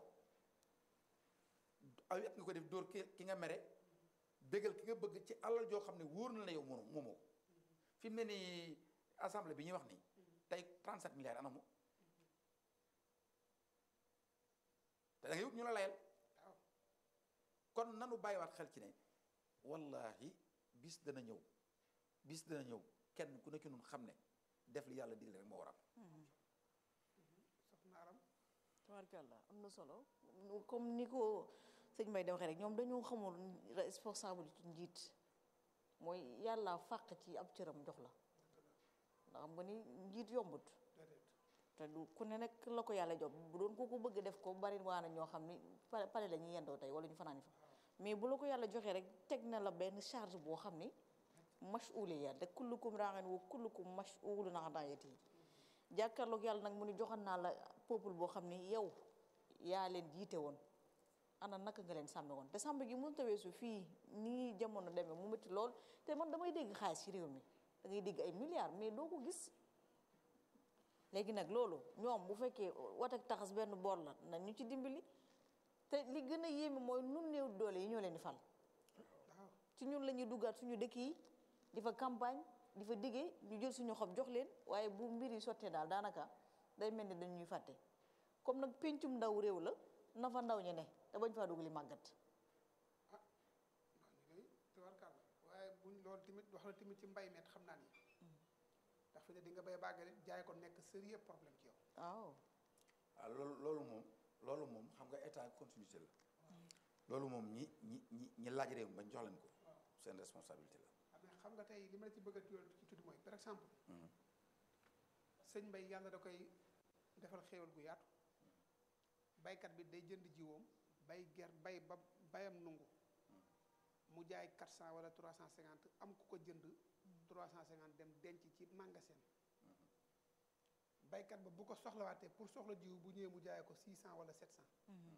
aw yet nga ko def dóor ki ki nga mere bégal ki nga bëgg ci alal joo xam ne wóor na la yow moomu moomoo fi mu ne nii assemblée bi ñuy wax nii tey 37 milliards anamu te da nga yëg ñu la layal kon nanu bàyyiwaat xel ci ne wallahi bis dana ñëw bis dana ñëw kenn ku nekk nun xam ne def li yàlla digle rek moo war a am soxna aram tabarkàlla am na solo comme ni ko sëñ Mbaye da waxee rek ñoom dañoo xamul responsabilité njiit mooy yàlla fàq ci ab cëram jox la ndax xam nga ni njiit yombut déedéet te du ku ne nag la ko yàlla jox bu doon ko ko bëgg def ko bari waa na ñoo xam ni pare pare la ñuy yendoo tey wala ñu fanaan fa mais bu la ko yàlla joxee rek teg na la benn charge boo xam ni mas'uliya te kullukum raa'in wa kullukum mas'ulun an ra'iyyatihi jàkkaarloog yàlla nag mu ni joxan naa la peuple boo xam ni yow yaa leen jiite woon ana naka nga leen sàmme woon te sàmm gi mënut a weesu fii nii jamono demee mu métti lool te man damay dégg xaalis ci réew mi da ngay dégg ay milliards mais doo ko gis léegi nag loolu ñoom bu fekkee wat ak taxas benn boor la na ñu ci dimbali te li gën a yéeme mooy nun néew doole yi ñoo leen di fal waaw ci ñun la ñuy duggaat suñu dëkk yi di fa campagne di fa diggee ñu jël suñu xob jox leen waaye bu mbir yi sottee daal daanaka day mel ni dañuy fàtte comme nag pencum ndaw réew la na fa ndaw ñi ne te bañ faa dugg li màggat waaw ñu ngi tubarkàlla waaye buñ loolu tamit wax na tamit ci mbay meet xam naa ni ndax fi ne di nga bay bàggale jaay ko nekk sérieux problème ci yow waaw waaw loolu loolu moom loolu moom xam nga état continuité la loolu moom ñi ñi ñi ñi laaj réew mi bañ jox leen ko seen responsabilité la xam ne xam nga tey li ma la ci bëgg a tudd ci tudd mooy par exemple sëñ mbay yàlla da koy defal xéewal gu yaatu baykat bi day jënd jiwoom bay ger bay ba bayam nungu mu jaay 400 wala 350 am ku ko jënd 350 dem denc ci magasin baykat ba bu ko soxlawaatee pour soxla jiw bu ñëwee mu jaayee ko 600 wala 700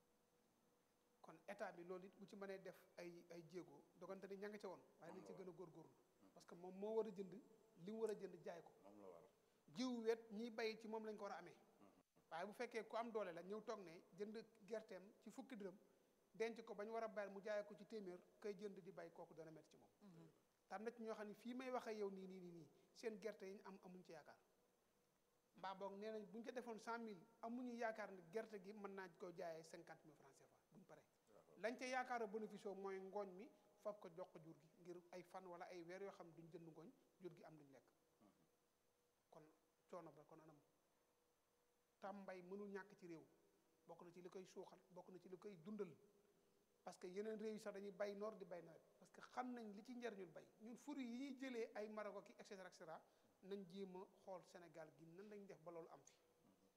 kon état bi loolu it bu ci mënee def ay ay jéego dogante ni ña nga ca woon waaye nañ ci gën a góorgóorlu parce que moom moo war a jënd li mu war a jënd jaay ko moom la war jiw wet ñiy bay ci moom lañ ko war a amee waaye bu fekkee ku am doole la ñëw toog ne jënd gerteem ci fukki dërëm denc ko ba ñu war a bayal mu jaayee ko ci téeméer kay jënd di bay kooku dana métti ci moom tam na ci ñoo xam ne fii may waxee yow nii nii nii nii seen gerte yi ñu am amuñ ci yaakaar mbaa boog nee nañ bu ñu ko defoon cent mille amuñu yaakaar ne gerte gi mën naa ko jaayee cinquante mille francs CFA buñ paree lañ ca yaakaar a bénéfice mooy ngooñ mi fab ko jox ko jur gi ngir ay fan wala ay weer yoo xam ne duñ jënd ngooñ jur gi am luñ lekk kon coono ba kon anam tam mbay mënul ñàkk ci réew bokk na ci li koy suuxal bokk na ci li koy dundal parce que yeneen réew yi sax dañuy bay noor di bay nawet parce que xam nañ li ci njariñul bay ñun furi yi ñuy jëlee ay Maroc ki et cetera et cetera nañ jéem a xool Sénégal gi nan lañ def ba loolu am fi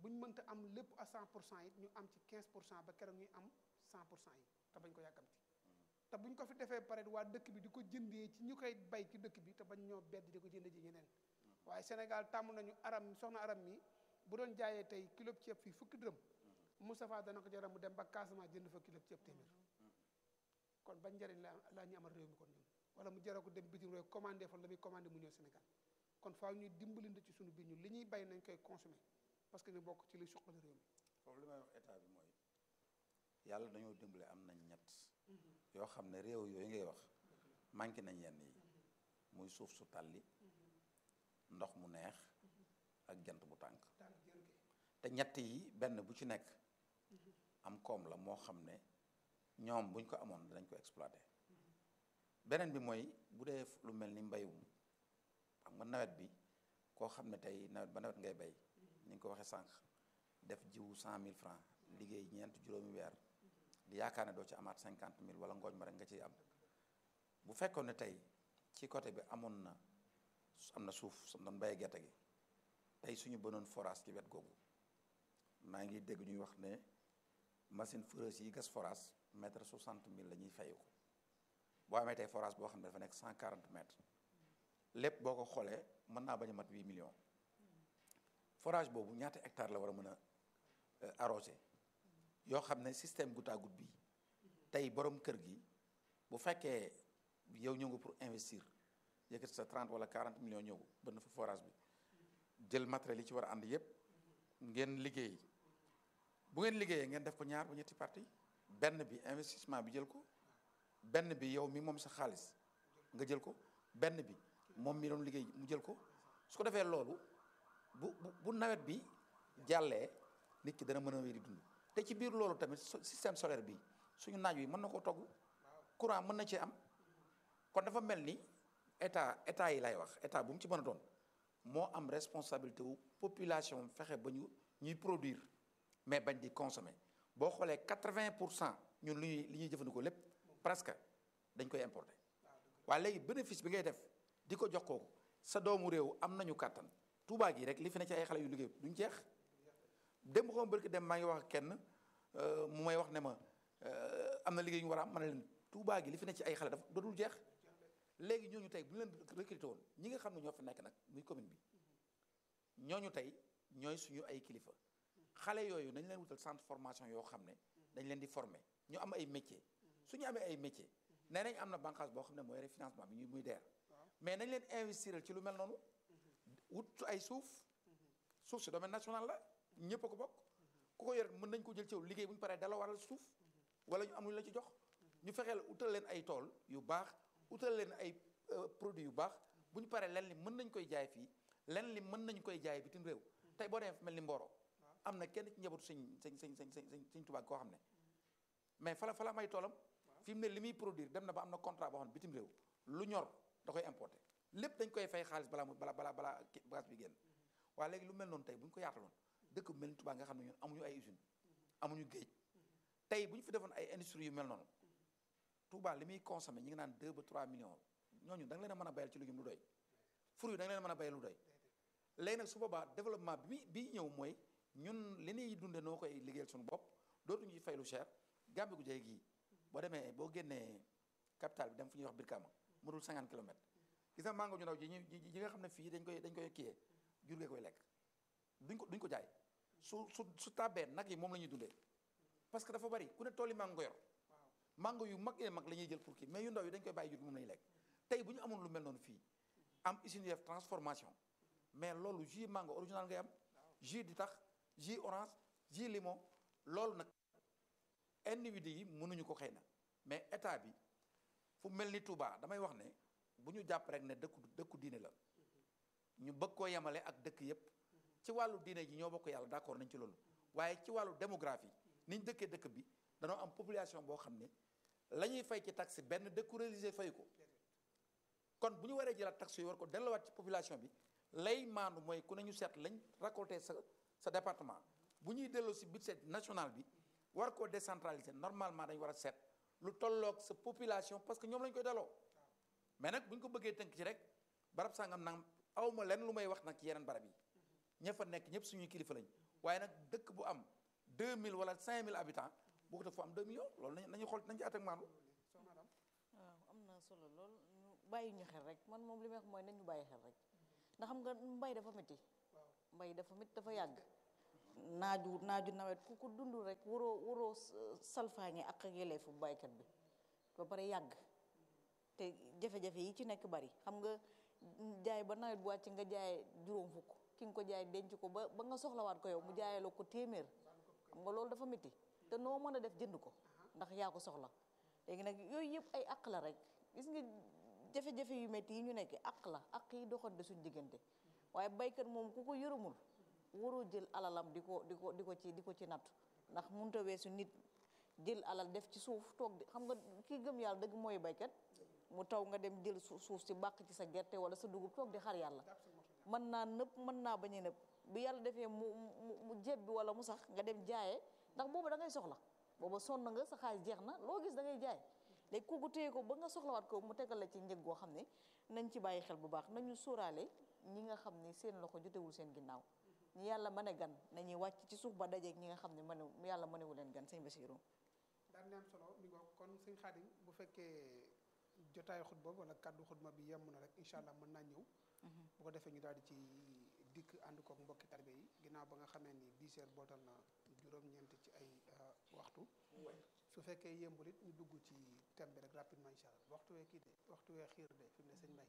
bu ñu mënta am lépp à 100 pour cent it ñu am ci 15 pour cent ba keroog ñuy am 100 pour cent yi te bañ ko yàkkamti te buñ ko fi defee pare waa dëkk bi di ko jëndee ci ñu koy bay ci dëkk bi te bañ ñoo bedd di ko jënd ji ñeneen waaye Sénégal tàmm nañu aram soxna aram mi bu doon jaayee tey kilo ceeb fii fukki dërëm Moustapha dana ko jaral mu dem ba Casamance jënd fa kilo ceeb téeméer kon bañ njëriñ la laa ñu amal réew mi kon ñun wala mu jaral ko dem bitim réew commandé fa la muy commandé mu ñëw Sénégal kon faaw ñuy dimbalante ci suñu biir ñun li ñuy bay nañ koy consommer parce que ñu bokk ci li suqali réew mi foofu li may wax état bi mooy yàlla dañoo dimbale am nañ ñett yoo xam ne réew yooyu ngay wax manqué nañ yenn yi muy suuf su tàlli ndox mu neex ak jant bu tànk tànk jër gi te ñett yi benn bu ci nekk am koom la moo xam ne ñoom buñ ko amoon dinañ ko exploité beneen bi mooy bu dee lu mel ni mbayum xam nga nawet bi koo xam ne tey nawet ba nawet ngay bay ni nga ko waxee sànq def jiwu cent mille francs liggéey ñeent juróomi weer di yaakaar ne doo ci amaat cinquante mille wala ngooñ ma rek nga ciy am bu fekkoon ne tey ci côté bi amoon na am na suuf su doon bayee gerte gi tey suñu bënoon forage ci wet googu maa ngi dégg ñuy wax ne machine foreuse yi gas forage mètre soixante mille la ñuy fayu ko boo amee tey forage boo xam ne dafa nekk cent quarante mètres lépp boo ko xoolee mën naa bañ a mat huit millions forage boobu ñaata hectare la war a mën a arrosé yoo xam ne système goutte à goutte bi tey borom kër gi bu fekkee yow ñëw nga pour investir yëkkati sa 30 wala 40 millions ñëw bënn fa forage bi jël matériel yi ci war a ànd yépp ngeen liggéey bu ngeen liggéeyee ngeen def ko ñaar ba ñetti parti benn bi investissement bi jël ko benn bi yow mi moom sa xaalis nga jël ko benn bi moom mi doon liggéey mu jël ko su ko defee loolu bu bu bu nawet bi jàllee nit ki dana mën a wéy di dund te ci biir loolu tamit système solaire bi suñu naaj wi mën na koo togg courant mën na cee am kon dafa mel ni état état yi lay wax état bu mu ci mën a doon moo am responsabilité wu population fexe ba ñu ñuy produire mais bañ di consommer boo xoolee quatre-vingt pour cent ñun lu ñuy li ñuy jëfandikoo lépp presque dañ koy importer waaye léegi bénéfice bi ngay def di ko jox kooku sa doomu réew am nañu kàttan Touba gi rek li fi ne ci ay xale yu liggéey duñ jeex dem xaw ma barki dem maa ngi wax ak kenn mu may wax ne ma am na liggéey ñu war a am ma ne leen Touba gi li fi ne ci ay xale dafa dootul jeex léegi ñooñu tey bu ñu leen recruté woon ñi nga xam ne ñoo fi nekk nag muy commune bi ñooñu tey ñooy suñu ay kilifa xale yooyu nañ leen wutal centre formation yoo xam ne dañ leen di former ñu am ay métier suñu amee ay métier nee nañ am na bànqaas boo xam ne mooy refinancement bi ñuy muy deer mais nañ leen investir ci lu mel noonu wut ay suuf suuf si domaine national la ñëpp a ko bokk ku ko yor mën nañ ko jël ci liggéey bu ñu paree dala waral suuf wala ñu am lu la ci jox ñu fexeel utal leen ay tool yu baax utal leen ay produits yu baax bu ñu paree len li mën nañ koy jaay fii len li mën nañ koy jaay bitim réew tey boo demee mel ni Mboro am na kenn ci njabootu sëñ sëñ sëñ sëñ sëñ sëñ Tuubaa koo xam ne mais fala fala may toolam fi mu ne li muy produire dem na ba am na contrat boo xam ne bitim réew lu ñor da koy importer lépp dañ koy fay xaalis balaa mu balaa balaa balaa bagage bi génn waaye léegi lu mel noonu tey bu ñu ko yaataloon dëkk bu mel ni Touba nga xam ne ñun amuñu ay usine amuñu géej tey bu ñu fi defoon ay industrie yu mel noonu Touba li muy consommé ñi ngi naan 2 ba 3 millions ñooñu da nga leen a mën a bayal ci légume lu doy fruit yi da nga leen a mën a bayal lu doy léegi nag su boobaa développement bi bi ñëw mooy ñun li ñuy dunde noo koy liggéeyal suñu bopp dootuñu ci fay lu cher Gàmbi gu jege gii boo demee boo génnee capital bi dem fu ñuy wax Birkama mu dul 50 kilomètres gis nga mango ñu ndaw ji ñi nga xam ne fii dañ koy dañ koy kiyee jur gee koy lekk duñ ko duñ ko jaay su su su tàbbee nag yi moom la ñuy dundee parce que dafa bari ku ne tool yi mango yor mango yu mag yee mag la ñuy jël pour kii mais yu ndaw yi dañ koy bàyyi jur gi moom la ñuy lekk tey bu ñu amoon lu mel noonu fii am usine def transformation mais loolu jus mango original ngay am jus di tax jus orange jus limon loolu nag individu yi mënuñu ko xëy na mais état bi fu mel ni Touba damay wax ne bu ñu jàpp rek ne dëkku dëkku diine la ñu bëgg koo yemale ak dëkk yépp ci wàllu diine ji ñoo bokk yàlla d'accord nañ ci loolu waaye ci wàllu démographie niñ dëkkee dëkk bi danoo am population boo xam ne la ñuy fay ci taxe benn dëkku religieux fay ko kon bu ñu waree jëlaat taxe yi war ko delluwaat ci population bi lay maandu mooy ku ne ñu seet lañ récolté sa sa département bu ñuy delloo si budget national bi war koo décentraliser normalement dañ war a seet lu tolloog sa population parce que ñoom lañ koy delloo mais nag bu ñu ko bëggee tënk ci rek barab sangam nag awma lenn lu may wax nag ci yeneen barab yi ña fa nekk ñëpp suñuy kilifa lañ waaye nag dëkk bu am 2000 wala 5000 habitants boo ko def fu am 2 millions loolu nañu nañu xool nañu ci at ak maandu waaw am na solo lool ñu bàyyi ñu xel rek man moom li may wax mooy nañu bàyyi xel rek ndax xam nga mbay dafa métti mbay dafa métti dafa yàgg naaju naaju nawet ku ko dund rek waroo waroo salfaañe ak ak yelleefu baykat bi ba pare yàgg te jafe-jafe yi ci nekk bari xam nga jaay ba nawet bu wàcc nga jaay juróom fukk ki nga ko jaay denc ko ba ba nga soxlawaat ko yow mu jaayaloo ko téeméer xam nga loolu dafa métti te noo mën a def jënd ko ndax yaa ko soxla léegi nag yooyu yëpp ay àq la rek gis nga jafe-jafe yu métti yi ñu nekk àq la àq yi doxante suñ diggante waaye baykat moom ku ko yërëmul waroo jël alalam di ko di ko di ko ci di ko ci natt ndax mënut a weesu nit jël alal def ci suuf toog di xam nga kii gëm yàlla dëgg mooy baykat mu taw nga dem jël suuf si bàq ci sa gerte wala sa dugub toog di xar yàlla mën naa nëpp mën naa bañ a nëpp bu yàlla defee mu mu mu jebbi wala mu sax nga dem jaayee ndax booba da ngay soxla booba sonn nga sa xaalis jeex na loo gis da ngay jaay léegi kooku téye ko ba nga soxlawaat ko mu tegal la ci njëg goo xam ne nañ ci bàyyi xel bu baax nañu sóoraale ñi nga xam ne seen loxo jotewul seen ginnaaw ñi yàlla mën a gan nañuy wàcc ci suuf ba dajeeg ñi nga xam ne mëne yàlla mënewu leen gan sëñ Basiru daan ne am solo mi ngoog kon sëñ Xaadim bu fekkee jotaayu xutba wala kàddu xutba bi yemm na rek incha allah mën naa ñëw bu ko defee ñu daal di ci dikk ànd kook mbokki tarbe yi ginnaaw ba nga xamee ni 10 heures bootal na juróom-ñeent ci ay waxtu su fekkee yembul it ñu dugg ci thème bi rek rapidement incha allah waxtu wee kii de waxtu wee xiir de fi mu ne sëñ Mbay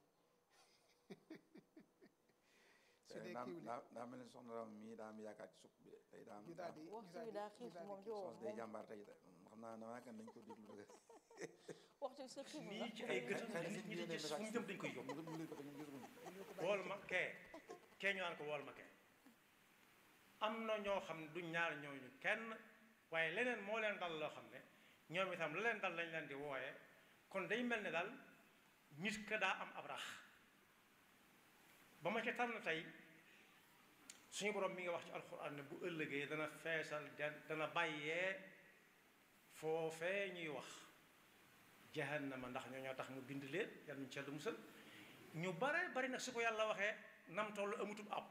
su dee daa kiiw li daa daa mel ni soxna Ram mii daa am yaakaar ci supp bi de tey daa am ñu daal di ñu waxtu daal wi di daa ñu xiif daal di moom kii. joo soos day jàmbaar tey de xam naa damaa kan dañ ko déglu rek waxtu wi sa xiif la lii ci ay gëtam xëy na nit ñi suñu di gis fu mu jëm dañ koy yóbbu mu mu ko ñu gisul wool ma kee kee ñu naan ko wool ma kee am na ñoo xam ne du ñaar ñooñu kenn waaye leneen moo leen dal loo xam ne ñoom itam la leen dal lañ leen di wooye kon day mel ne daal nit ka daa am ab rax ba ma ca tànn tey suñu borom mi nga wax ci alxuraan ne bu ëllëgee dana feesal jan- dana bàyyee foofee ñuy wax jahannama ndax ñoo ñoo tax mu bind leen yàlla ñu ci yàlla musal ñu bare bari nag su ko yàlla waxee nam toll amutub àpp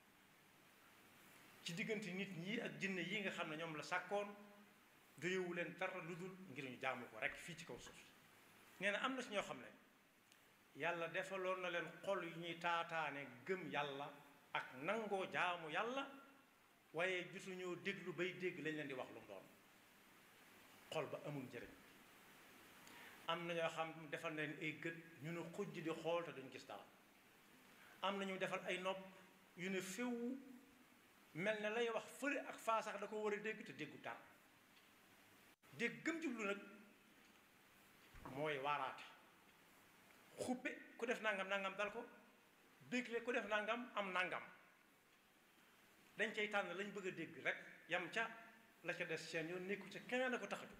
ci diggante nit ñi ak jinne yi nga xam ne ñoom la sàkkoon doyewu leen dara lu dul ngir ñu jaamu ko rek fii ci kaw suuf nee na am na si ñoo xam ne yàlla defaloon na leen xol yu ñuy taataane gëm yàlla ak nangoo jaamu yàlla waaye jotuñoo déglu bay dégg lañ leen di wax lu mu doon xol ba amul njëriñ am na ñoo xam defal na leen ay gët ñu ne xujj di xool te duñ gis dara am na ñu defal ay nopp yu ne féw mel ne lay wax fële ak faa sax da ko war a dégg te déggu dara dégg gëm jublu nag mooy waaraate xuppe ku def nangam nangam dal ko bégle ku def nangam am nangam dañ cay tànn lañ bëgg a dégg rek yam ca la ca des seen yoon nekku ca keneen a ko tax a jóg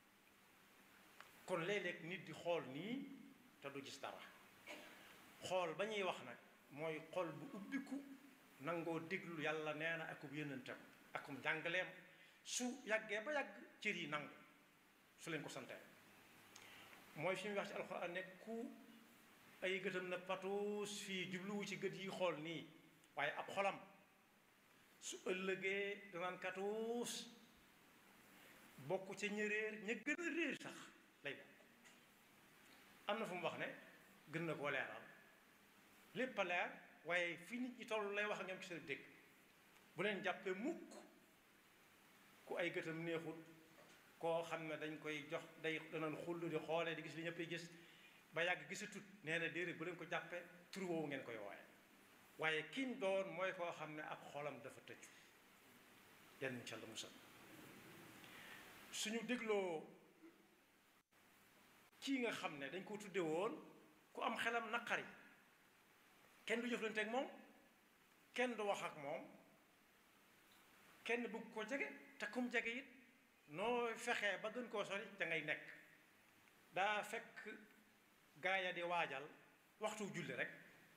kon léeg-léeg nit di xool nii te du gis dara xool ba ñuy wax nag mooy xol bu ubbiku nangoo déglu yàlla nee na akub yónnentam akum jàngaleem su yàggee ba yàgg cër yi nangu su leen ko santee mooy fi muy wax ci alxuraan ne ku ay gëtam na patuus fii jubluwu ci gët yi xool nii waaye ab xolam su ëllëgee danaan katuus bokk ca ña réer ña gën a réer sax lay bokk am na fu mu wax ne gën na koo leeral lépp a leer waaye fi nit ñi toll lay wax ak ñoom ci seen dégg bu leen jàppee mukk ku ay gëtam neexul koo xam ne dañ koy jox day danañ xull di xoolee di gis li ñëppay gis ba yàgg gisatut nee na déedéet bu leen ko jàppee tur woowu ngeen koy wooye waaye kiñ doon mooy koo xam ne ab xolam dafa tëju yan ca la musal suñu dégloo kii nga xam ne dañ ko tudde woon ku am xelam naqari kenn du jëflante ak moom kenn du wax ak moom kenn bëgg ko jege te kum jege it noo fexee ba gën koo sori da ngay nekk daa fekk gaaya di waajal waxtu julli rek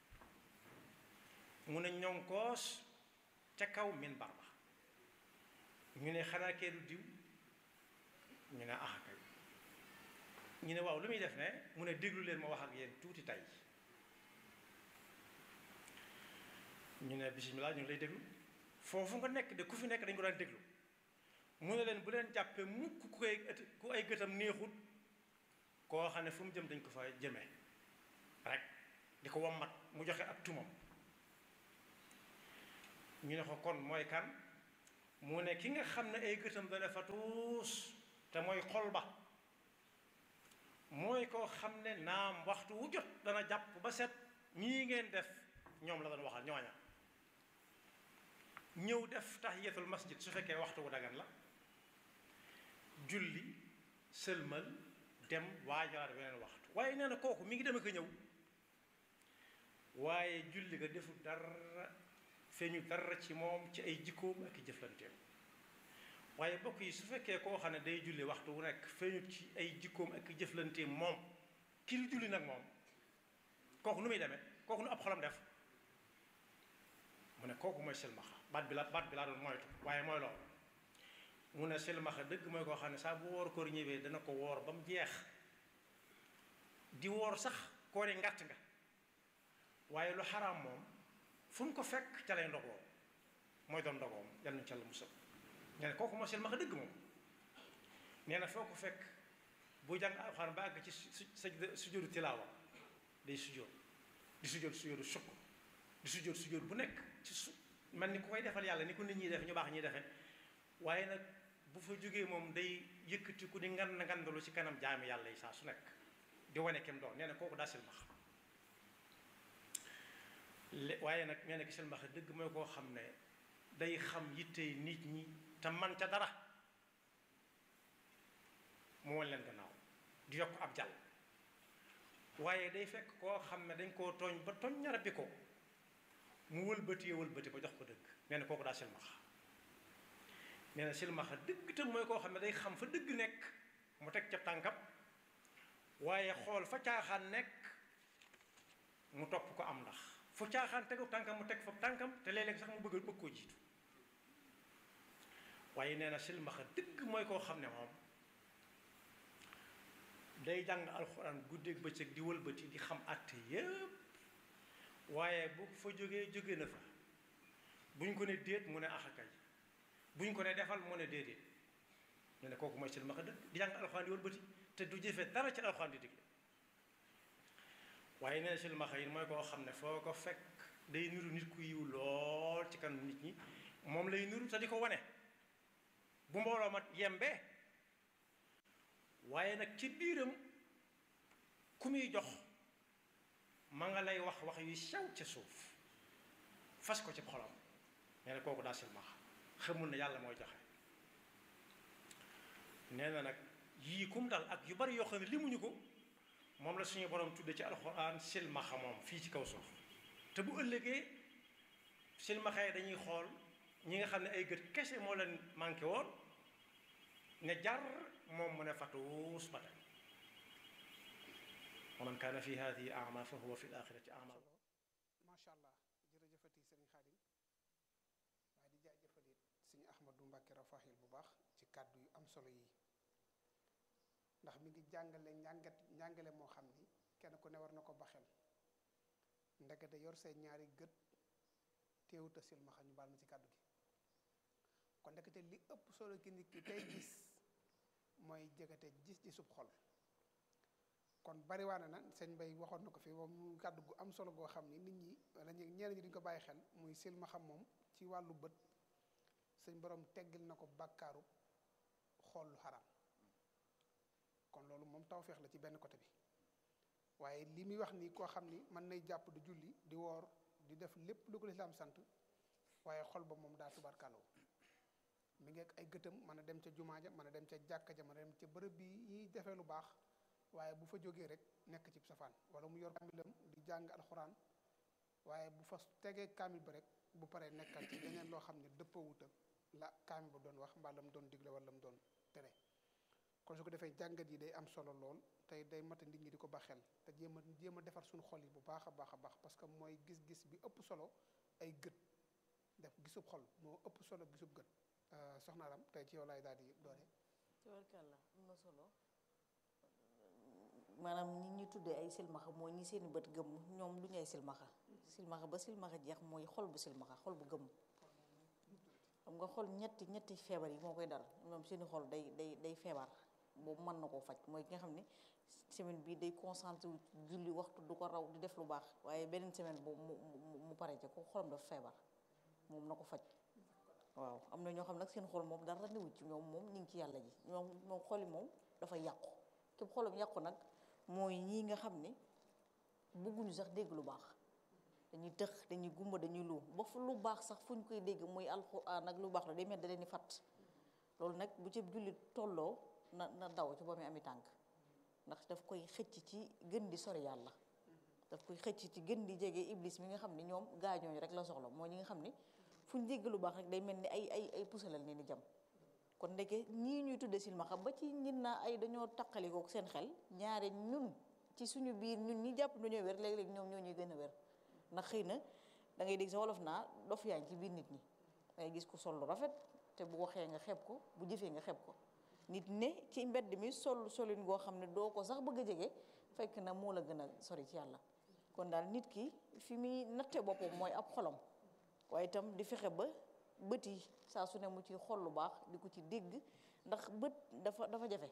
mu ne ñonkoos ca kaw minbar ba ñu ne xanaa kee du diw ñu ne ah kay ñu ne waaw lu muy def ne mu ne déglu leen ma wax ak yéen tuuti tey ñu ne bisimilah ñu ngi lay déglu foofu nga nekk de ku fi nekk dañ ko daan déglu mu ne leen bu leen jàppee mukk ku koy ku ay gëtam neexut koo xam ne fu mu jëm dañ ko fa jëmee rek di ko wammat mu joxe ak tumam ñu ne ko kon mooy kan mu ne ki nga xam ne ay gëtam dana fa tuus te mooy xol ba mooy koo xam ne naam waxtu wu jot dana jàpp ba set ñii ngeen def ñoom la doon waxal ñooña ñëw def tahiyatul masjid su fekkee waxtu wu dagan la julli sëlmal dem waajalaat beneen waxtu waaye nee na kooku mi ngi dem ak a ñëw waaye julli ga deful dara feeñu dara ci moom ci ay jikkoom ak i jëflanteem waaye bokk yi su fekkee koo xam ne day julli waxtu wu nekk feeñu ci ay jikkoom ak i jëflanteem moom ki lu julli nag moom kooku nu muy demee kooku nu ab xolam def mu ne kooku mooy silmaxa baat bi la baat bi laa doon moytu waaye mooy loolu mu ne silmaxa dëgg mooy koo xam ne saa bu woor koor ñëwee dana ko woor ba mu jeex di woor sax koori ngàtt nga waaye lu xaraam moom fu mu ko fekk ca lay ndogoo mooy doon ndogoom yal nañu ca la musal nee na kooku mooy silmaxa dëgg moom nee na foo ko fekk bu jàng alxuraan ba àgg ci su sujjóotu tilaawa day sujjóot di sujjóot sujjóotu sukk di sujjóot sujjóot bu nekk ci su man ni ku koy defal yàlla ni ko nit ñiy defe ñu baax ñuy defe waaye nag bu fa jógee moom day yëkkati ku di ngan ngandalu ci kanam jaami yàlla yi saa su nekk di wane kem doon nee na kooku daa silmax waaye nag nee na ki silmax dëgg mooy koo xam ne day xam yittey nit ñi te man ca dara mu wan leen gannaaw di yokk ab jàll waaye day fekk koo xam ne dañ koo tooñ ba tooñ ñara bi ko mu wëlbatee wëlbati ba jox ko dëgg nee na kooku daa silmaxa nee na silmaxa dëgg tam mooy koo xam ne day xam fa dëgg nekk mu teg ca tànkam waaye xool fa caaxaan nekk mu topp ko am ndax fu caaxaan tegu tànkam mu teg fa tànkam te léeg-léeg sax mu bëgg bëgg koo jiitu waaye nee na silmaxa dëgg mooy koo xam ne moom day jàng alxuraan guddeeg bëccëg di wëlbati di xam àtte yépp waaye bu fa jógee jóge na fa buñ ko ne déet mu ne axakay buñ ko ne defal mu ne déedéet ñu ne kooku mooy silmaxa dëgg di jàng alxuraan di wëlbati te du jëfe dara ci alxuraan di digle waaye nee na silmaxa yi mooy koo xam ne foo ko fekk day niru nit ku yiw lool ci kanam nit ñi moom lay niru te di ko wane bu mbooloo ma yembee waaye nag ci biiram ku muy jox ma nga lay wax wax yu sew ca suuf fas ko ci xolam nee na kooku daa silmaxa xamul ne yàlla mooy joxe nee na nag yii kum dal ak yu bari yoo xam ne limuñu ko moom la suñu borom tudde ci alxuraan silmaxa moom fii ci kaw suuf te bu ëllëgee silmaxa yi dañuy xool ñi nga xam ne ay gët kese moo leen manqué woon ne jar moom mu ne fatuus ba tey wa man kaana fi hadihi ama fa huwa fi l axirati ama macha allah jërëjëfati sëriñ xaadim waaye di jaajëfalit sëriñ ahmadu mbàkke rafaxil bu baax ci kàddu yu am solo yi ndax mi ngi jàngale njàngat njàngale moo xam ni kenn ku ne war na ko baxel ndekete yor say ñaari gët teewuta silmaxa ñu baal ma ci kàddu gi kon ndekete li ëpp solo ki nit ki tey gis mooy jegete gis ci sub xol kon bariwaane na sëñ Bay waxoon na ko fi moom kàddu gu am solo goo xam ni nit ñi wala ñenn ñi duñ ko bàyyi xel muy silmaxa moom ci wàllu bët sëñ borom teggil na ko bàkkaaru xool lu xaraam kon loolu moom tawféex la ci benn côté bi waaye li muy wax nii koo xam ni mën nay jàpp di julli di woor di def lépp lu ko lislaam sant waaye xol ba moom daa tubarkaloo mi ngi ak ay gëtam mën a dem ca jumaa ja mën a dem ca jàkka ja mën a dem ca bërëb bi ñuy defee lu baax waaye bu fa jógee rek nekk ci safaan wala mu yor kaamilam di jàng alxuraan waaye bu fa tegee kaamil ba rek bu paree nekkal ci leneen loo xam ne dëppawut ak la kaamil ba doon wax mbaa la mu doon digle wala la mu doon tere kon su ko defee jàngat yi day am solo lool tey day mata nit ñi di ko ba xel te jéem a jéem a defar suñu xol yi bu baax a baax a baax parce que mooy gis-gis bi ëpp solo ay gët def gisub xol moo ëpp solo gisub gët soxna Aram tey ci yow laay daal di doore tabarkàlla am na solo maanaam ñi ñu tuddee ay silmaxa mooy ñi seeni bët gëmm ñoom du ñu ay silmaxa silmaxa ba silmaxa jeex mooy xol bu silmaxa xol bu gëmm xam nga xol ñetti ñetti feebar yi moo koy dal moom seeni xol day day day feebar boobu mën na koo faj mooy ki nga xam ne semaine bi day concentré wu julli waxtu du ko raw di def lu baax waaye beneen semaine boobu mu mu mu pare ca ko xolam dafa feebar moom na ko faj waaw am na ñoo xam nag seen xol moom dara newu ci ñoom moom ñu ngi ci yàlla ji ñoom moom xoli moom dafa yàqu képp xolam yàqu nag mooy ñii nga xam ne bëgguñu sax dégg lu baax dañuy tëx dañuy gumba dañuy lu ba fu lu baax sax fu ñu koy dégg muy alxuraan ak lu baax la day mel da leen di fàtt loolu nag bu ci jullit tolloo na na daw ci ba muy ami tànk ndax daf koy xëcc ci gën di sori yàlla daf koy xëcc ci gën di jege iblis mi nga xam ne ñoom gaañooñu rek la soxla moo ñi nga xam ne fu ñu dégg lu baax rek day mel ni ay ay ay pusalal ni ni jam kon ndeke ñii ñuy tudde silmaxa ba ci ñin naa ay dañoo taqalikook seen xel ñaare ñun ci suñu biir ñun ñi jàpp dañoo wér léeg-léeg ñoom ñoo ñuy gën a wér ndax xëy na da ngay dégg sa wolof naa dof yaa ngi ci biir nit ñi da ngay gis ko sol lu rafet te bu waxee nga xeeb ko bu jëfee nga xeeb ko nit ne ci mbedd mi sol solin goo xam ne doo ko sax bëgg a jege fekk na moo la gën a sori ci yàlla kon daal nit ki fi muy natte boppam mooy ab xolam waaye itam di fexe ba bët yi saa su ne mu ci xol lu baax di ko ci dégg ndax bët dafa dafa jafe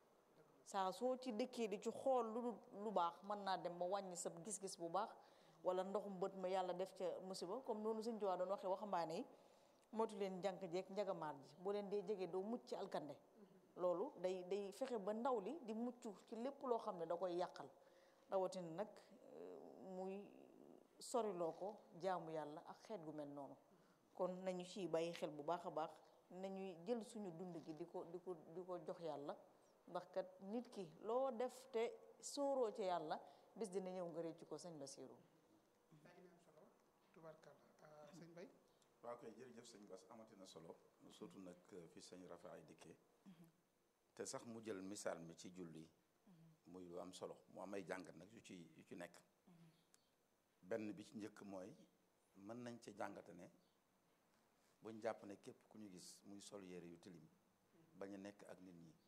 saa soo ci dëkkee di ci xool lu lu baax mën naa dem ba wàññi sa gis-gis bu baax wala ndoxum bët ma yàlla def ca musiba comme noonu sëñ Tuubaa doon waxee waxambaane yi moytu leen jànk jeeg njagamaar ji boo leen dee jege doo mucc ci alkande loolu day day fexe ba ndaw li di mucc ci lépp loo xam ne da koy yàqal rawatina nag muy soriloo ko jaamu yàlla ak xeet gu mel noonu kon nañu ciy bàyyi xel bu baax a baax nañuy jël suñu dund gi di ko di ko di ko jox yàlla ndax kat nit ki loo def te sóoroo ci yàlla bis dina ñëw nga réccu ko sëñ Basiru daa ngi am solo tubarkalla sëñ Bay waaw kay jërëjëf sëñ Bass amati na solo surtout nag fi sëñ Rafa ay dikkee te sax mu jël misaal mi ci julli muy lu am solo mu am ay jàngat nag yu ci yu ci nekk benn bi ci njëkk mooy mën nañ ci jàngate ne buñ jàpp ne képp ku ñu gis muy sol yére yu tilim bañ a nekk ak nit ñi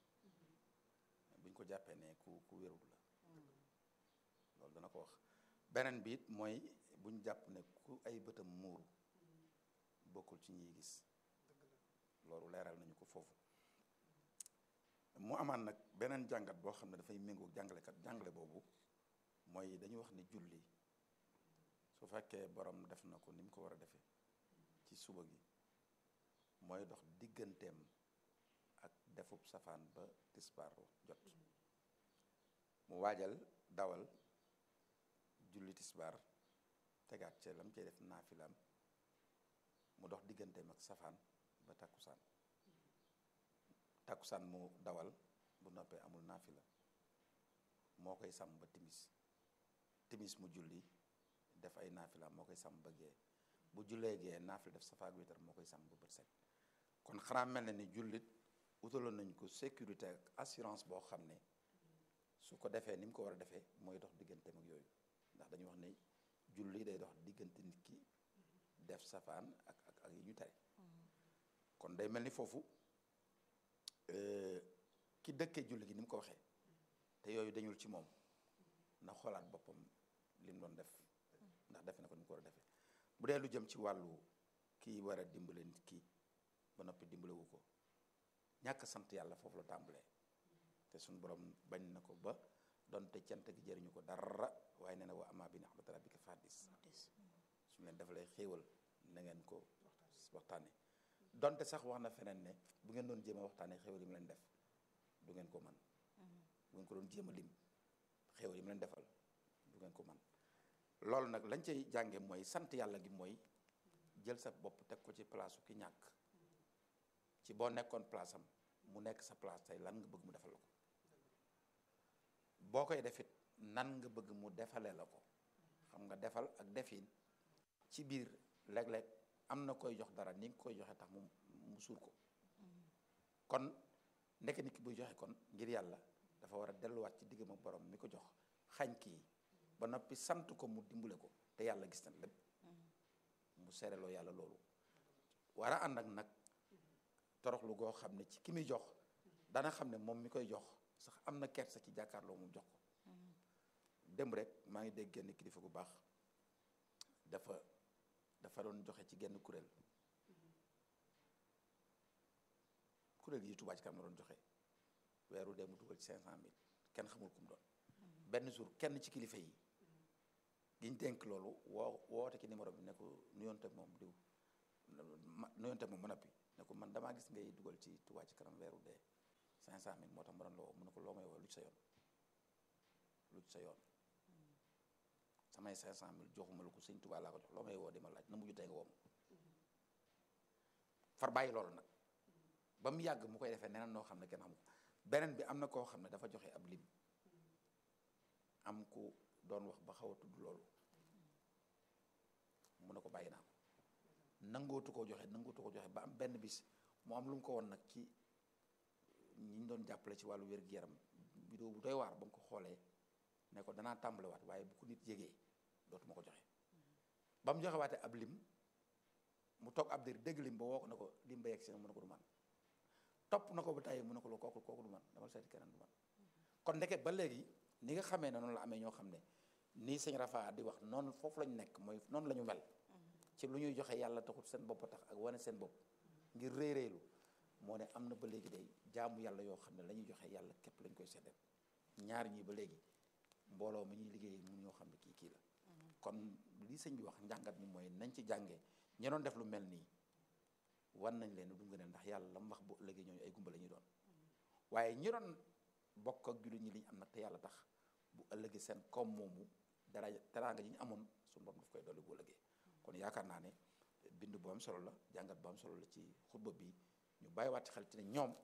buñ ko jàppee ne ku ku wérul la loolu dana ko wax beneen bi it mooy buñ jàpp ne ku ay bëtam muuru bokkul ci ñiy gis loolu leeral nañu ko foofu mu amaan nag beneen jàngat boo xam ne dafay méngoo jàngalekat jàngale boobu mooy dañu wax ni julli su fekkee borom def na ko ni mu ko war a defee ci suba gi mooy dox digganteem ak defub safaan ba tisbaar jot mu waajal dawal julli tisbaar tegaat ca lam cay def naafilaam mu dox digganteem ak safaan ba takkusaan takkusaan mu dawal bu noppee amul naafila moo koy sàmm ba timis timis mu julli def ay naafila moo koy sàmm ba gee bu jullee gee naafila def safaak witar moo koy sàmm ba bët set kon xanaa mel na ni jullit utaloon nañ ko sécurité ak assurance boo xam ne su ko defee ni mu ko war a defee mooy dox digganteem ak yooyu ndax dañuy wax ne julli day dox diggante nit ki def safaan ak ak ak yi ñu tere kon day mel ni foofu ki dëkkee julli gi ni mu ko waxee te yooyu dañul ci moom na xoolaat boppam li mu doon def ndax defe na ko ni mu ko war a defee bu dee lu jëm ci wàllu kii war a dimbale nit ki ba noppi dimbalewu ko ñàkk sant yàlla foofu la tàmbalee te suñu borom bañ na ko ba donte cant gi jëriñu ko dara waaye nee na wa amaa bi ni'mati rabbika fahaddis suñu leen defalee xéewal na ngeen ko waxtaane donte sax wax na feneen ne bu ngeen doon jéem a waxtaanee xéwal yi mu leen def du ngeen ko man bu ngeen ko doon jéem a lim xéwal yi mu leen defal du ngeen ko man loolu nag lañ cay jànge mooy sant yàlla gi mooy jël sa bopp teg ko ci place ki ñàkk ci boo nekkoon place am mu nekk sa place tey lan nga bëgg mu defal la ko boo koy defit nan nga bëgg mu defalee la ko xam nga defal ak defin ci biir léeg-léeg am na koy jox dara ni nga koy joxe tax mu mu suur ko kon ndeke nit ki buy joxe kon ngir yàlla dafa war a delluwaat ci diggam ak borom mi ko jox xañ kii ba noppi sant ko mu dimbale ko te yàlla gis na lépp mu seereloo yàlla loolu war a ànd ak nag toroxlu goo xam ne ci ki muy jox dana xam ne moom mi koy jox sax am na kersa ci jàkkaarloo mu jox ko démb rek maa ngi dégg genn kilifa gu baax dafa dafa doon joxe ci genn kuréel kuréel yi Touba ci kanam la doon joxe weeru dee mu dugal ci 500000 kenn xamul ku mu doon benn jour kenn ci kilifa yi giñ dénk loolu woo woote ci numéro bi ne ko nuyoonte moom diw ma nuyoonte moom ma noppi ne ko man damaa gis ngay dugal ci Touba ci kanam weeru dee 500000 moo tax ma doon la woo mu ne ko loo may woo lu ci sa yoon lu ci sa yoon samay 500000 joxuma la ko sëñ Touba laa ko jox loo may woo di ma laaj na mujj tey nga woo ma far bàyyi loolu nag ba mu yàgg mu koy defee neneen noo xam ne kenn xamu ko beneen bi am na koo xam ne dafa joxe ab lim am ku doon wax ba xaw a tudd loolu mu ne ko bàyyi naa ko nangootu koo joxe nangootu ko joxe ba am benn bis mu am lu mu ko woon nag ci ñi ñu doon jàppale ci wàllu wér-gu-yaram vidéo bu doy waar ba mu ko xoolee ne ko danaa tàmbalewaat waaye bu ko nit yégee dootuma ko joxe ba mu joxe waate ab lim mu toog ab dir dégg lim ba woo ko ne ko lim ba yegg si na mu ne ko du man topp na ko ba tàyyi mu ne ko lu kooku kooku du man dama seeti keneen du man kon ndeke ba léegi ni nga xamee ne noonu la amee ñoo xam ne nii sëñ Rafa di wax noonu foofu lañu nekk mooy noonu la ñu mel ci lu ñuy joxe yàlla taxut seen bopp tax ak wane seen bopp ngir réy réylu moo ne am na ba léegi day jaamu yàlla yoo xam ne la ñuy joxe yàlla képp lañ koy seddeel ñaar ñii ba léegi mbooloo mi ñuy liggéey mun ñoo xam ne kii kii la kon lii sëñ bi wax njàngat mi mooy nañ ci jàngee ñi doon def lu mel nii wan nañ leen du ngeen ndax yàlla la mu wax bu ëllëgee ñooñu ay gumba la ñuy doon waaye ñi doon bokk ak jullit ñi li ñu am nag te yàlla tax bu ëllëgee seen koom moomu dara teraanga ji ñu amoon suñu borom daf koy dolli bu ëllëgee kon yaakaar naa ne bind bu am solo la jàngat bu am solo la ci xutba bi ñu bàyyiwaat ci xel ci ne ñoom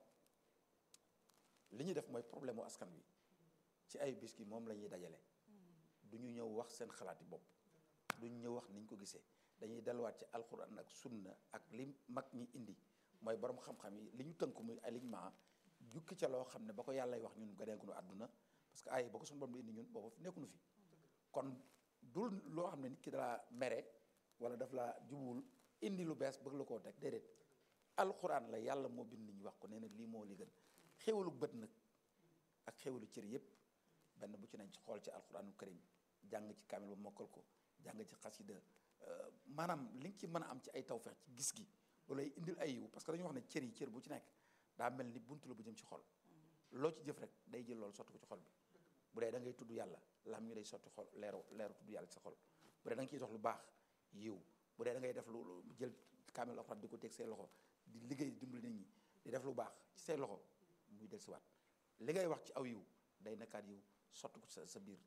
li ñuy def mooy problème mu askan wi ci ay bis gi moom la ñuy dajale du ñu ñëw wax seen xalaati bopp du ñu ñëw wax niñ ko gisee dañuy delluwaat ci alxuraan ak sunna ak li mag ñi indi mooy borom xam-xam yi li ñu tënk muy alignement jukki ca loo xam ne ba ko yàllay wax ñun ganeekunu àdduna parce que ay ba ko suñu borom indi ñun booba nekkunu fi kon dul loo xam ne nit ki dalaa mere wala daf laa jubuwul indi lu bees bëgg la koo teg déedéet alxuraan la yàlla moo bind nit ñi wax ko nee na lii moo li gën xéwalu bët nag ak xéwalu cër yépp benn bu ci nañ ci xool ci alxuraanu karim jàng ci kaamil ba mokkal ko jàng ci xasida maanaam li nga ci mën a am ci ay tawfeex ci gis gi loolu lay indil ay yiw parce que dañuy wax ne cër yi cër bu ci nekk daa mel ni buntu la bu jëm ci xol loo ci jëf rek day jël loolu sotti ko ci xol bi bu dee da ngay tudd yàlla lam ñu day sotti xol leeru leeru tudd yàlla ci sa xol bu dee da nga ciy dox lu baax yiw bu dee da ngay def lu jël kaamil alxuraan di ko teg say loxo di liggéey dimbali nit ñi di def lu baax ci say loxo muy del siwaat li ngay wax ci aw yiw day nekkaat yiw sotti ko sa sa biir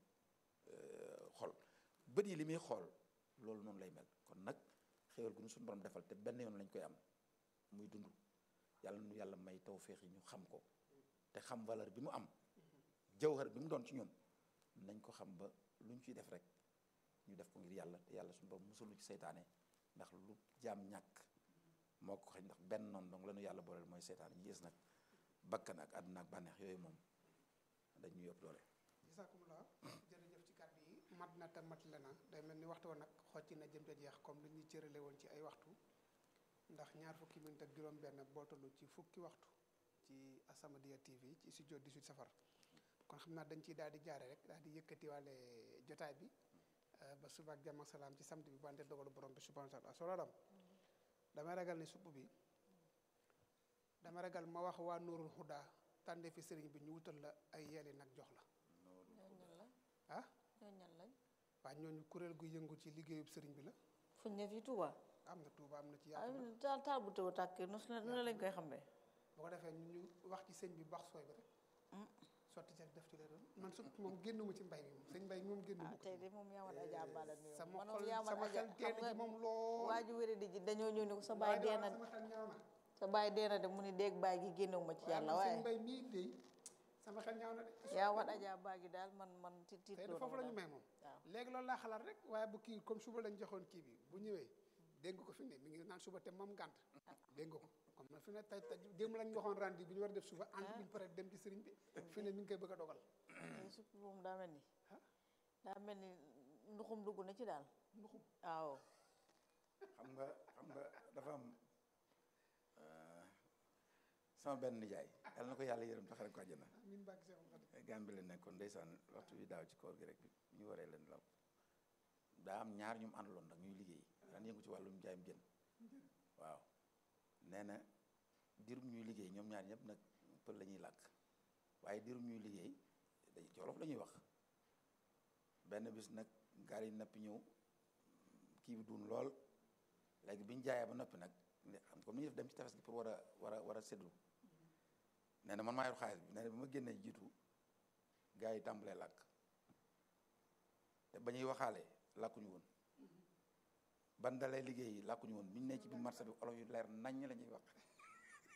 xol bët yi li muy xool loolu noonu lay mel kon nag xéwal gu ñu suñu borom defal te benn yoon lañ koy am muy dund yàlla nu yàlla may tawféex yi ñu xam ko te xam valeur bi mu am jawhar bi mu doon ci ñun nañ ko xam ba lu ñu ciy def rek ñu def ko ngir yàlla te yàlla suñu borom musul ci seytaane ndax lu jaam ñàkk moo ko xëy ndax benn noonu donc la ñu yàlla booleel mooy seytaane ñu gis nag bakkan ak àdduna ak bànneex yooyu moom dañ ñu yëpp doole. jisaakumulaa jërëjëf ci kàddu yi mat na te mat le na day mel ni waxtu woon nag xocc na jëm te jeex comme li ñuy cërale woon ci ay waxtu ndax ñaar fukki minute ak juróom-benn boo toll ci fukki waxtu ci As-Samadiyya TV ci studio 18 safar kon xam naa dañ ciy daal di jaare rek daal di yëkkatiwaale jotaay bi ba suba ak jàmm ak salaam ci samedi bi bu àndee dogalu borom bi subhanahu wa taala solo dam damay ragal ne supp bi dama ragal ma wax waa Nuurul Huda tànnee fi sëriñ bi ñu wutal la ay yeeli nag jox la ah waa ñooñu kuréel gu yëngu ci liggéeyub sëriñ bi la fuñ ne fii Touba am na Touba am na ci ah yaatu taal taal bu tëw tàkk nu la lañ koy xamee bu ko defee ñu ñu wax ci sëñ bi bax sooy bi rek sotti ci def ci lay doon man su moom génnuma ci mbay mi moom sëñ mbay mi moom génnuma ah ko tey de moom yaa wan ajaa bala ni sama man xol yaa wan sama ajaa xel teel ci moom lool waa ji wéré di ji dañoo ñëw ni ko sa waaye baay dee daal na sama xel ñaaw na sa baay dee na de mu ni déeg baay gi génnewuma ci yàlla waaye waaye man sëñ mbay mii dey sama xel ñaaw na de yaa wan ajaa baa gi daal man man ti tiit tey de loolu foofu la ñu daal. may moom waaw léegi loolu laa xalaat rek waaye bu kii comme suba lañ joxoon kii bi bu ñëwee dégg nga ko fi ne mi ngi naan suba te moom gànt dégg nga ko comme na fi ne tey tey démb lañ joxoon rendi bi ñu war a def suba ànd bi pare dem ci sëriñ bi fi ne mi ngi koy bëgg a dogal tey supp moom daa mel ni ah daa mel ni nduxum dugg na ci daal nduxum waaw xam nga xam nga dafa am euh, sama benn nijaay yàlla na ko yàlla yërëm taxare ko àjjana min bàgg seexul xadim Gàmbi la nekkoon ndeysaan waxtu bi daaw ci koor gi rek ñu waree leen law daa am ñaar ñu mu àndaloon nag ñuy liggéey daan yëngu ci wàllum jaayam jën waaw nee na diirum ñuy liggéey ñoom ñaar ñëpp nag pël la ñuy làkk waaye diirum ñuy liggéey day ci wolof la ñuy wax benn bis nag gaal yi nappi ñëw kii bi duun lool léegi bi ñu jaayee ba noppi nag xam comme ni ñu def dem ci tefes gi pour war a war a war a séddu nee na man maa yor xaalis bi nee na bi ma génnee jiitu gars yi tàmbalee làkk te ba ñuy waxaale làkkuñu woon ban dalee liggéey làkkuñu woon bi ñu ne ci biir marché bi olof yu leer naññ la ñuy wax